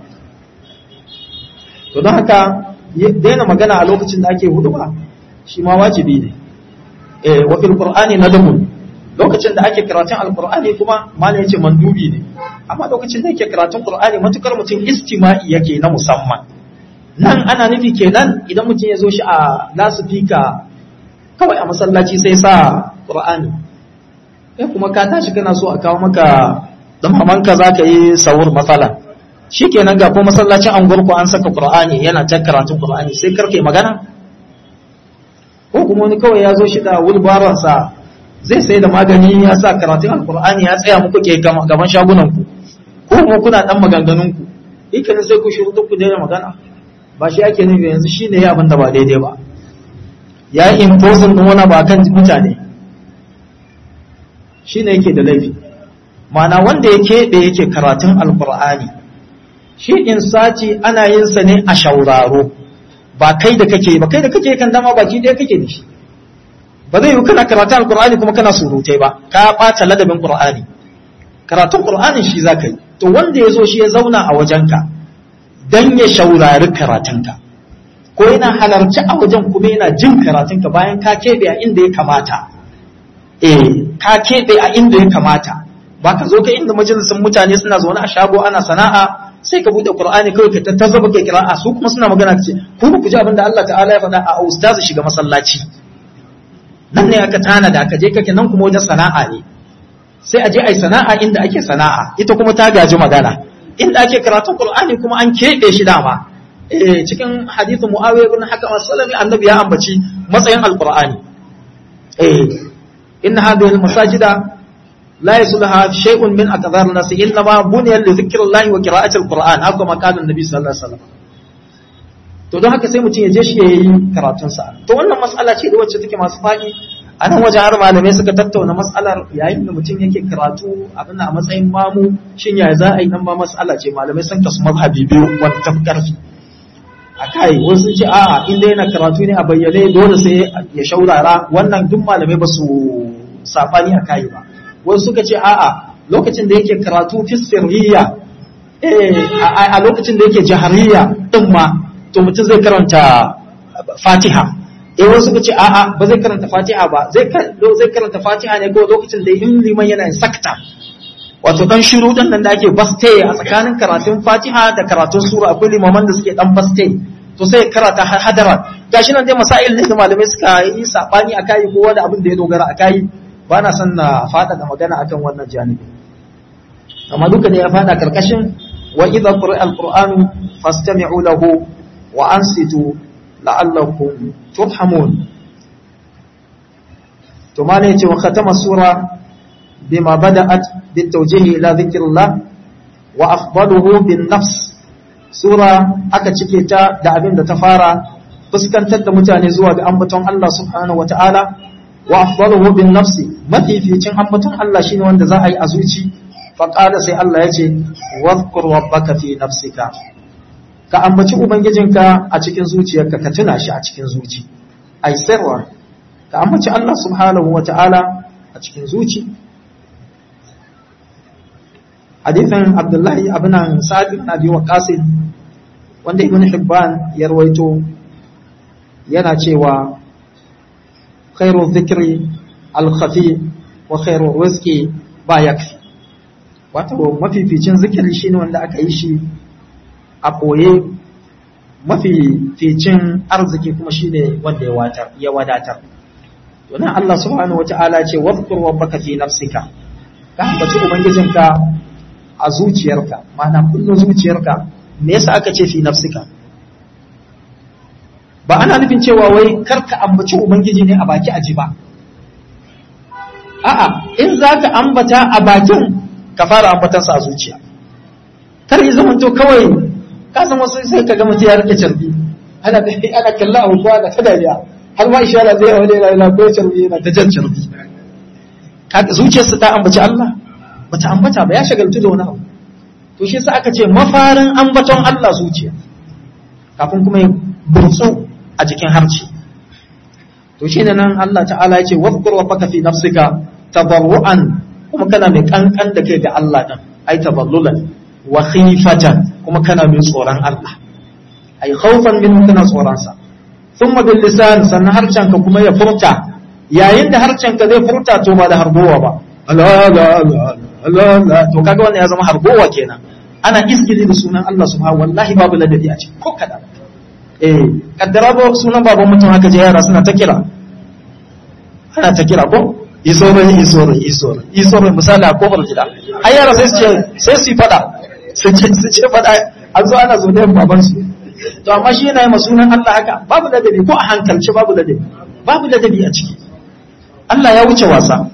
to don haka daina magana a lokacin da ake hudu ba shi ma wajibi ne wa fil qur'ani nadamun lokacin da ake karatun alqur'ani kuma malai yace mandubi ne amma lokacin da yake karatun qur'ani matukar mutum istima'i yake na musamman nan ana nufi kenan idan mutum ya zo shi a lasifika kawai a masallaci sai sa qur'ani eh kuma ka tashi kana so a kawo maka dan mamanka zaka yi sahur matsala shikenan ga ko masallacin angurku an saka qur'ani yana ta karatun qur'ani sai karke magana ko kuma wani kawai ya zo shi da wulbaronsa zai sai da magani ya sa karatun alkur'ani ya tsaya muku ke gaban shagunan ku ko kuma kuna dan maganganun ku ikin sai ku shiru duk ku daina magana ba shi ake nufi yanzu shine ya abin da ba daidai ba ya yi imposin din wani ba kan mutane shine yake da laifi ma'ana wanda ya keɓe yake karatun alkur'ani shi in sati ana yin sa ne a shauraro ba kai da kake ba kai da kake kan dama baki ɗaya kake da shi ba zai yi kana karatun alkur'ani kuma kana surutai ba ka ɓata ladabin qur'ani karatun qur'anin shi zaka yi to wanda ya zo shi ya zauna a wajenka dan ya shaurari karatunka ko yana halarci a wajen kuma yana jin karatunka bayan ka keɓe a inda ya kamata eh ka keɓe a inda ya kamata ba ka zo ka inda majalisun mutane suna zaune a shago ana sana'a sai ka bude qur'ani kawai ka tattazo ba kai kira'a su kuma suna magana ce ku ku ji abin da Allah ta'ala ya faɗa a ustazu shiga masallaci nan ne aka tana da aka je kake nan kuma wajen sana'a ne sai a je ai sana'a inda ake sana'a ita kuma ta gaji magana inda ake karatun qur'ani kuma an keɓe shi dama eh cikin hadithin muawiya ibn hakam as-salami annabi ya ambaci matsayin alqur'ani eh inna hadhihi al-masajida لا يصلها شيء من أقدار الناس إنما بني لذكر الله وقراءة القرآن هذا ما قال النبي صلى الله عليه وسلم to don haka sai mutum ya je shi ya yi karatunsa to wannan mas'ala ce da wacce take masu faɗi a nan wajen har malamai suka tattauna mas'alar yayin da mutum yake karatu abin a matsayin mamu shin ya za a yi nan ba mas'ala ce malamai sun kasu mazhabi biyu wanda tafi ƙarfi a kai wasu ce a'a inda yana karatu ne a bayyane dole sai ya shaurara wannan duk malamai ba su safani a kai ba wasu suka ce a'a lokacin da yake karatu fi sirriya a lokacin da yake jahariya din ma to mutum zai karanta fatiha eh wasu suka ce a'a ba zai karanta fatiha ba zai zai karanta fatiha ne ko lokacin da in liman yana yin sakta wato dan shiru din nan da ake baste a tsakanin karatun fatiha da karatun sura akwai limaman da suke dan baste to sai karata hadaran gashi nan dai masail ne da malamai suka yi sabani akai kowa da abin da ya dogara akai ba na son na fada da magana akan wannan janibi amma duka ne ya fada karkashin wa idza quri'a alqur'anu fastami'u lahu wa ansitu la'allakum turhamun to ma ne yace wa khatama sura bima bada'at bitawjihi ila dhikrillah wa afdaluhu bin nafs sura aka cike ta da abin da ta fara fuskantar da mutane zuwa ga ambaton Allah subhanahu wata'ala wa afdaluhu bin nafsi mafificin ambaton Allah shine wanda za a yi a zuci fa qala sai Allah yace wadhkur rabbaka fi nafsika ka ambaci ubangijinka a cikin zuciyarka ka tuna shi a cikin zuci ai sirra ka ambaci Allah subhanahu wata'ala a cikin zuci hadithan Abdullahi ibn Sa'd ibn Abi Waqqas wanda Ibn Hibban ya rawaito yana cewa خير الذكر الخفي وخير الرزق ba yakfi wato mafificin zikiri shine wanda aka yi shi a koye mafificin arziki kuma shine wanda ya watar ya wadatar to nan Allah subhanahu wataala ce wadhkur rabbaka fi nafsika ka ambaci ubangijinka a zuciyarka ma'ana kullun zuciyarka me yasa aka ce fi nafsika ba ana nufin cewa wai karka ambaci ubangiji ne a baki aji ba a'a in za ka ambata a bakin ka fara ambatansa a zuciya kar yi zaman to kawai ka san wasu sai ka ga mutum ya rike carbi ana ana kalla abu kuwa da kadariya har ma ishara zai wani yana yana ko carbi yana ta jan carbi zuciyarsa ta ambaci Allah bata ambata ba ya shagaltu da wani abu to shi yasa aka ce mafarin ambaton Allah zuciya kafin kuma ya burtsu a jikin harci to shine nan Allah ta'ala ya ce wadhkur rabbaka fi nafsika tadarruan kuma kana mai kankan da kai ga Allah din ai taballulan wa khifatan kuma kana mai tsoron Allah ai khawfan min kana tsoron sa thumma bil lisan sannan harcen ka kuma ya furta yayin da harcen ka zai furta to ba da harbowa ba Allah Allah Allah to kaga wannan ya zama harbowa kenan ana iskili da sunan Allah subhanahu wallahi babu ladabi a ciki ko kada eh kaddara ba sunan baban mutum haka je yara suna ta kira ana ta kira ko isore isore isore isore misali a kofar gida ai yara sai su ce sai su fada su ce su ce fada an zo ana zo da baban su to amma shi yana yi sunan Allah haka babu ladabi ko a hankalci babu ladabi babu ladabi a ciki Allah ya wuce wasa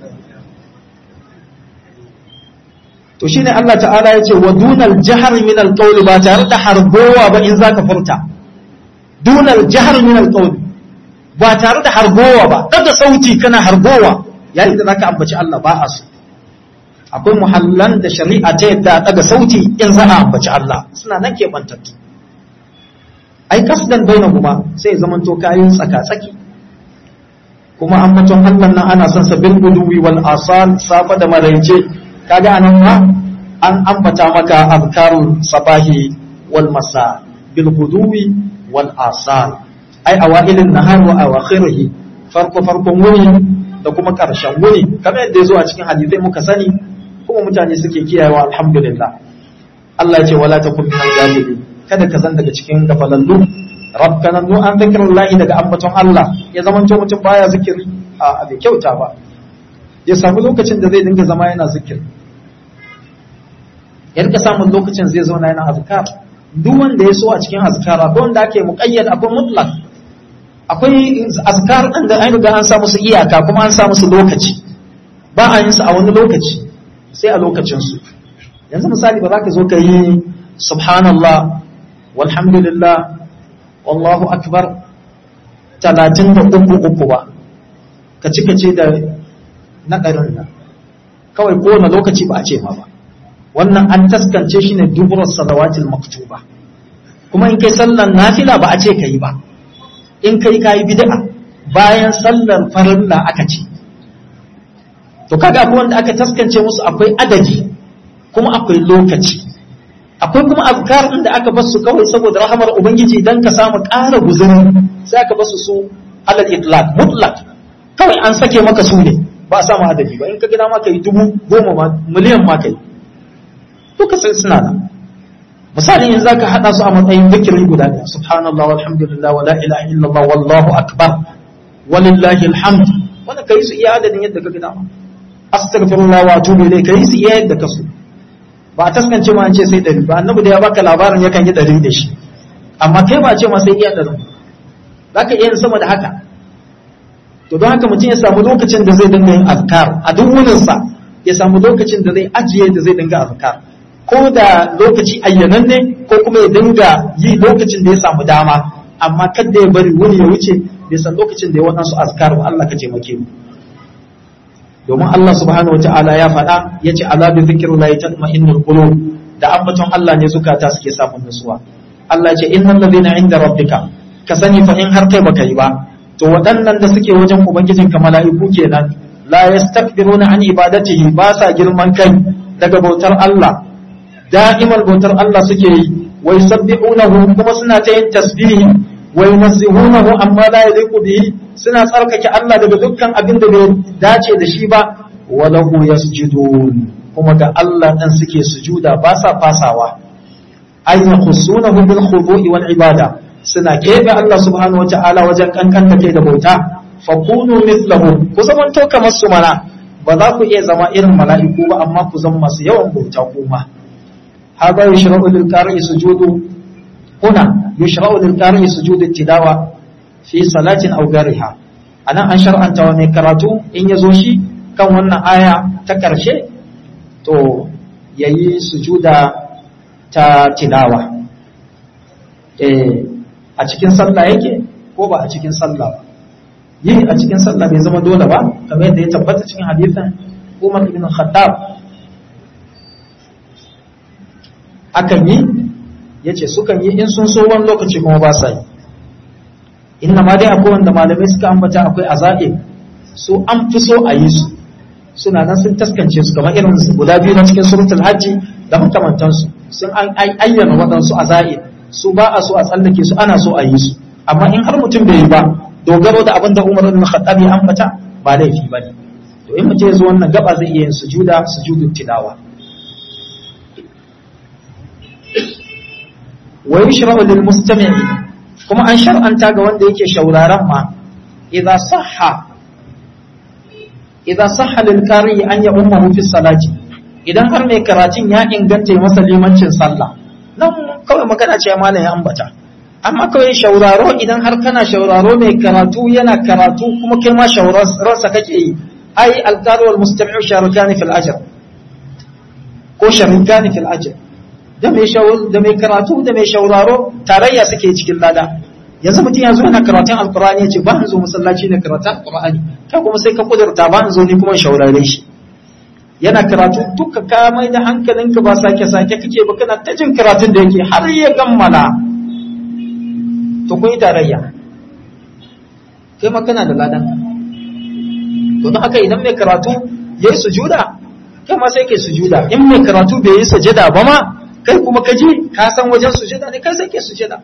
to shine Allah ta'ala ya ce wa dunal jahar min alqawl ba tare da harbowa ba in zaka furta dunal jahar min alqawl ba tare da harbowa ba daga sauti kana harbowa yayin da zaka ambaci Allah ba a so akwai muhallan da shari'a ta yadda daga sauti in za a ambaci Allah suna nan ke bantattu ai kasdan bainahuma sai zaman to kayin tsaka tsaki kuma ambaton Allah nan ana son sa bil guduwi wal asal safa da maraice kaga anan ma an ambata maka azkarul sabahi wal masa bil guduwi wal asal ai awailin nahar wa awakhirih farko farkon wuni da kuma karshen wuni kamar yadda yazo a cikin hadisai muka sani kuma mutane suke kiyayewa alhamdulillah Allah ya ce wala takun minal ghafilin kada ka zan daga cikin gafalallu rabbana nu an zikrullahi daga ambaton Allah ya zama to mutum baya zikiri a bai kyauta ba ya samu lokacin da zai dinga zama yana zikiri ya rika samun lokacin zai zauna yana azkar duk wanda ya so a cikin azkar akwai wanda ake muqayyad akwai mutlaq akwai azkar din da an riga an sa musu iyaka kuma an sa musu lokaci ba a yin su a wani lokaci sai a lokacin su yanzu misali ba za ka zo ka yi subhanallah walhamdulillah wallahu akbar talatin da uku uku ba ka cika ce da naɗarin nan kawai kowane lokaci ba a ce ma ba wannan an taskance shi ne duburar salawatil maktuba kuma in kai sallar nafila ba a ce ka yi ba in kai ka yi bid'a bayan sallar farilla aka ce to kaga akwai wanda aka taskance musu akwai adadi kuma akwai lokaci akwai kuma azkar da aka basu kawai saboda rahamar ubangiji dan ka samu ƙara guzuri sai aka basu su alal itlaq mutlaq kawai an sake maka su ne ba a samu adadi ba in ka gina maka yi dubu goma ma miliyan ma kai duka sai suna nan misali in zaka hada su a matsayin zikiri guda ɗaya subhanallah walhamdulillah wala ilaha illallah wallahu akbar walillahi alhamd wannan kai su iya adadin yadda ka gina ma astaghfirullah wa atubu ilayh kai su iya yadda ka so ba a taskance ma an ce sai ɗari ba annabi da ya baka labarin yakan yi ɗari da shi amma kai ba ce ma sai iya ɗari za ka iya yin sama da haka to don haka mutum ya samu lokacin da zai dinga yin azkar a duk wurinsa ya samu lokacin da zai ajiye da zai dinga azkar ko da lokaci ayyanan ne ko kuma ya dinga yi lokacin da ya samu dama amma kada ya bari wuni ya wuce bai san lokacin da ya waɗansu azkar ba Allah ka taimake mu domin Allah subhanahu wata'ala ya faɗa ya ce ala bi zikrillahi tatma'innul qulub da ambaton Allah ne zukata suke samun nutsuwa Allah ce innal ladina inda rabbika ka sani fa in har kai baka yi ba to waɗannan da suke wajen ubangijinka mala'iku kenan la yastakbiruna an ibadatihi ba sa girman kai daga bautar Allah da'imal bautar Allah suke yi wa yusabbihunahu kuma suna ta yin tasbihi wa yunazzihunahu amma la yaliqu bihi suna tsarkake Allah daga dukkan abin da bai dace da shi ba wa lahu yasjudun kuma ga Allah dan suke sujuda ba sa fasawa ay yakhusunahu bil khudu'i wal ibada suna kebe Allah subhanahu wata'ala wajen kankan da kai da bauta fakunu mithlahu ku zaman to kamar su mana ba za ku iya zama irin mala'iku ba amma ku zama masu yawan bauta kuma hada yushra'u lil qari'i sujudu huna yushra'u lil qari'i sujudu tilawa fi salatin aw gariha anan an shar'anta wa mai karatu in ya zo shi kan wannan aya ta karshe to yayi sujuda ta tilawa eh a cikin sallah yake ko ba a cikin sallah ba yi a cikin sallah bai zama dole ba kamar yadda ya tabbata cikin hadisin Umar ibn Khattab akan yi yace sukan yi in sun so wani lokaci kuma ba sa yi inna ma dai akwai wanda malamai suka ambata akwai azaib su an fi so a yi su suna nan sun taskance su kamar irin su guda biyu na cikin suratul hajji da makamantansu sun ayyana waɗansu azaib su ba a so a tsallake su ana so a yi su amma in har mutum bai yi ba dogaro da abin da Umar ibn Khattab ya ambata ba laifi bane to in mutum ya zo wannan gaba zai iya yin sujuda sujudut tilawa wa yushra'u lil mustami'i kuma an shar'anta ga wanda yake shauraron ma idza sahha idza sahha lil qari an ya ummu fi salati idan har mai karatun ya inganta masa limancin sallah nan kawai magana ce malam ya ambata amma kawai shauraro idan har kana shauraro mai karatu yana karatu kuma kai ma shaurarsa kake yi ai alqari wal mustami'u sharikani fil ajr ko sharikani fil ajr da mai shawul da mai karatu da mai shauraro tarayya suke cikin lada yanzu mutum ya zo yana karatun alqur'ani yace ba zo masallaci ne karatun alqur'ani kai kuma sai ka kudurta ba zo ni kuma shaurare shi yana karatu duka ka mai da hankalinka ba sake sake kake ba kana ta jin karatun da yake har ya gammala to kun yi tarayya kai ma kana da ladan to don haka idan mai karatu yayi sujuda kai ma sai kai sujuda in mai karatu bai yi sujada ba ma kai kuma ka je ka san wajen sujada ne kai sai kai sujada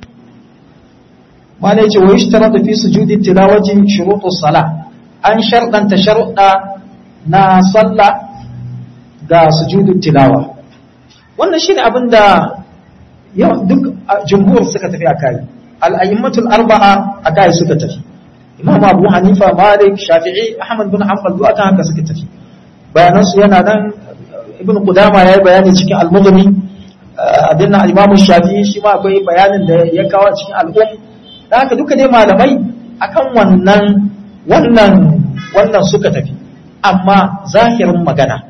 mala yace wa yushtaratu fi sujudi tilawati shurutu sala an sharɗanta sharuɗa na sallah ga sujudu tilawa wannan shine abin da duk jumhur suka tafi akai al-a'immatul arba'a akai suka tafi imam abu hanifa malik shafi'i ahmad bin hanbal duk akan haka suka tafi bayanan su yana nan ibn qudama yayi bayani cikin al-mughni abin nan imam shafi'i shi ma akwai bayanin da ya kawo cikin al-um da haka duka dai malamai akan wannan wannan wannan suka tafi amma zahirin magana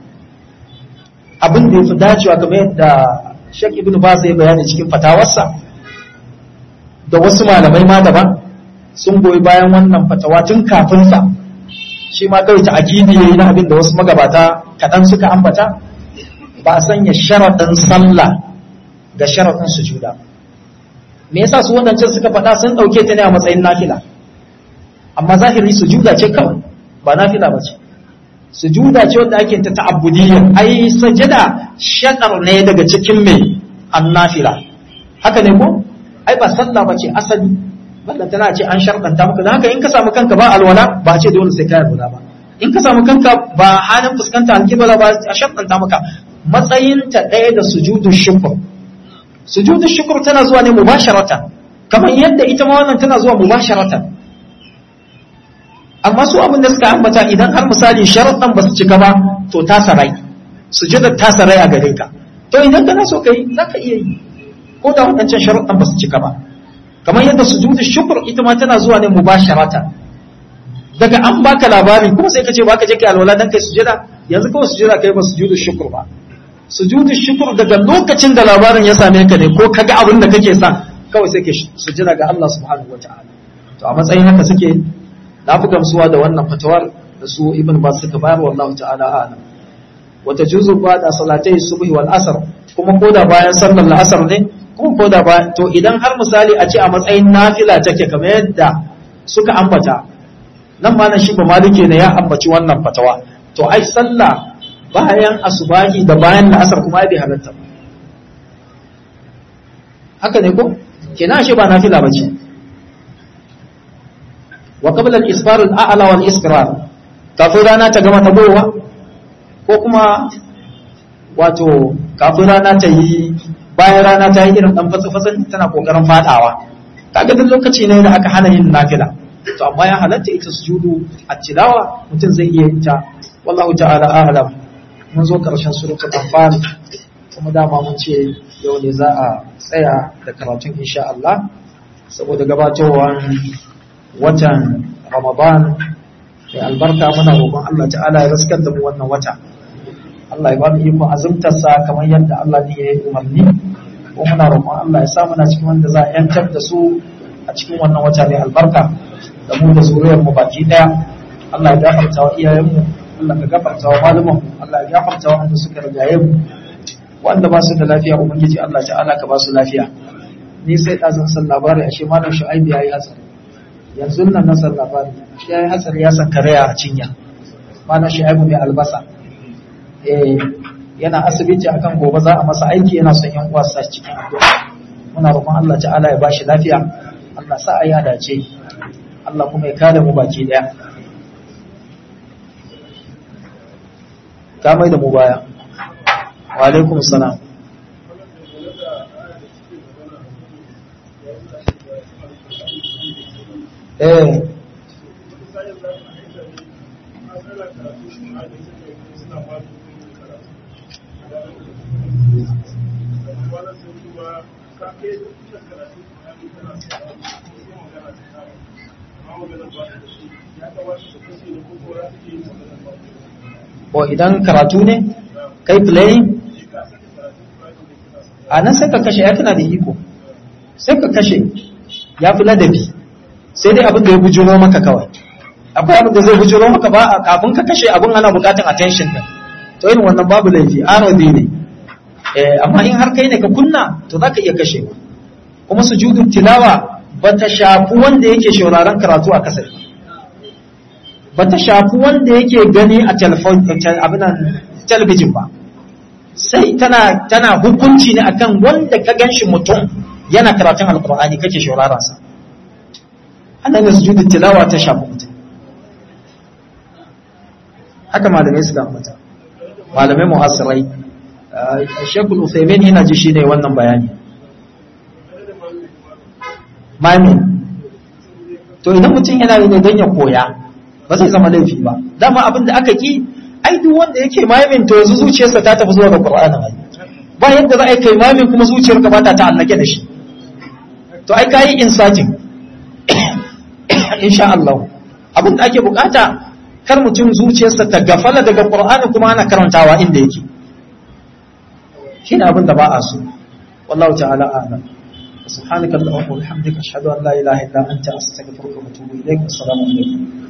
abin da ya fi dacewa kamar yadda Sheikh Ibn Baz ya bayani cikin fatawarsa da wasu malamai ma daban sun goyi bayan wannan fatawa tun kafin sa shi ma kawai ta akidi yayi na abin da wasu magabata kadan suka ambata ba a sanya sharadin sallah ga sharadin sujuda me yasa su wannan suka faɗa sun dauke ta ne a matsayin nafila amma zahiri sujuda ce kawai ba nafila ba ce sujuda ce wanda ake ta ta'abbudiyya ai sajada shakar ne daga cikin mai annafila haka ne ko ai ba sallah bace asali wannan tana ce an sharɗanta maka dan haka in ka samu kanka ba alwala ba a ce dole sai ka alwala ba in ka samu kanka ba halin fuskanta alkibla ba a sharɗanta maka matsayin ta ɗaya da sujudu shukr sujudu shukr tana zuwa ne mubasharatan kamar yadda ita ma wannan tana zuwa mubasharatan amma su abin da suka ambata idan har misali sharaɗan ba su cika ba to ta sarai sujudar ta sarai a gare ka to idan kana so kai za ka iya yi ko da waɗancan sharaɗan ba su cika ba kamar yadda sujudu shukr ita ma tana zuwa ne mubasharata daga an baka labari kuma sai ka ce baka je kai alwala dan kai sujada yanzu kawai sujada kai ba sujudu shukr ba sujudu shukr daga lokacin da labarin ya same ka ne ko kaga abin da kake sa kawai sai ka sujada ga Allah subhanahu wataala to a matsayin haka suke na fi gamsuwa da wannan fatawar da su ibn ba suka bayar wallahu ta'ala a'lam wata juzu ba da salatai subhi wal asr kuma koda bayan sallar la'asar ne kuma koda bayan to idan har misali a ce a matsayin nafila take kamar yadda suka ambata nan ma nan shi ba malike ne ya ambaci wannan fatawa to ai sallah bayan asubahi da bayan la'asar kuma ai bai halatta haka ne ko kenan shi ba nafila bace wa qabla al-isfar al-a'la wal isfirar kafin rana ta gama tabowa ko kuma wato kafin rana ta yi bayan rana ta yi irin dan fatsa-fatsan tana kokarin fadawa kaga duk lokaci ne da aka hana yin nafila to amma ya halatta ita sujudu at-tilawa mutum zai iya ita wallahu ta'ala a'lam mun zo karshen suratul anfal kuma dama mun ce yau ne za a tsaya da karatun insha Allah saboda gabatowar watan Ramadan mai albarka muna roƙon Allah ta'ala ya raskar da mu wannan wata Allah ya ba mu ikon azumtarsa kamar yadda Allah ne ya yi umarni ko muna roƙon Allah ya sa muna cikin wanda za a yantar da su a cikin wannan wata mai albarka da mu da zuriyar mu baki daya Allah ya gafarta wa iyayenmu Allah ka gafarta wa malaman Allah ya gafarta wa wanda suka rigaye mu wanda ba su da lafiya ubangiji Allah ta'ala ka ba su lafiya ni sai ɗazan san labari ashe malam shu'aibu ya yi hatsari yanzu nan na san labari shi ya yi hatsari ya san karaya a cinya malam shu'aibu mai albasa eh yana asibiti akan gobe za a masa aiki yana son yan uwa sa cikin addu'a muna roƙon Allah ta'ala ya bashi lafiya Allah sa ayi dace Allah kuma ya kare mu baki daya ka mai da mu baya wa alaikum salam eh ko idan karatu ne kai playing a nan sai ka kashe ya tana da iko sai ka kashe ya fi ladabi sai dai abin da ya bujuro maka kawai akwai abin da zai bujuro maka ba a kafin ka kashe abin ana bukatan attention din to irin wannan babu laifi arodi ne amma in har kai ne ka kunna to za ka iya kashewa kuma sujudu tilawa ba ta shafi wanda yake shauraron karatu a kasar ba ta shafi wanda yake gani a talabijin ba sai tana tana hukunci ne akan wanda ka ganshi mutum yana karatun alkur'ani kake shauraron sa annan ne sujudu tilawa ta shafi mutum haka malamai suka ambata malamai mu'assirai shekul uthaymin yana ji shine wannan bayani mami to idan mutum yana yi ne don ya koya ba zai zama laifi ba dama abin da aka ki ai duk wanda yake mamin to yanzu zuciyarsa ta tafi zuwa ga qur'anin ai ba yadda za a yi kai mamin kuma zuciyarka ba ta ta'allake da shi to ai kayi insatin insha Allah abin da ake bukata kar mutum zuciyarsa ta gafala daga qur'ani kuma ana karantawa inda yake shine abin da ba a so wallahu ta'ala a'lam سبحانك اللهم وبحمدك اشهد ان لا اله الا انت استغفرك واتوب اليك والسلام عليكم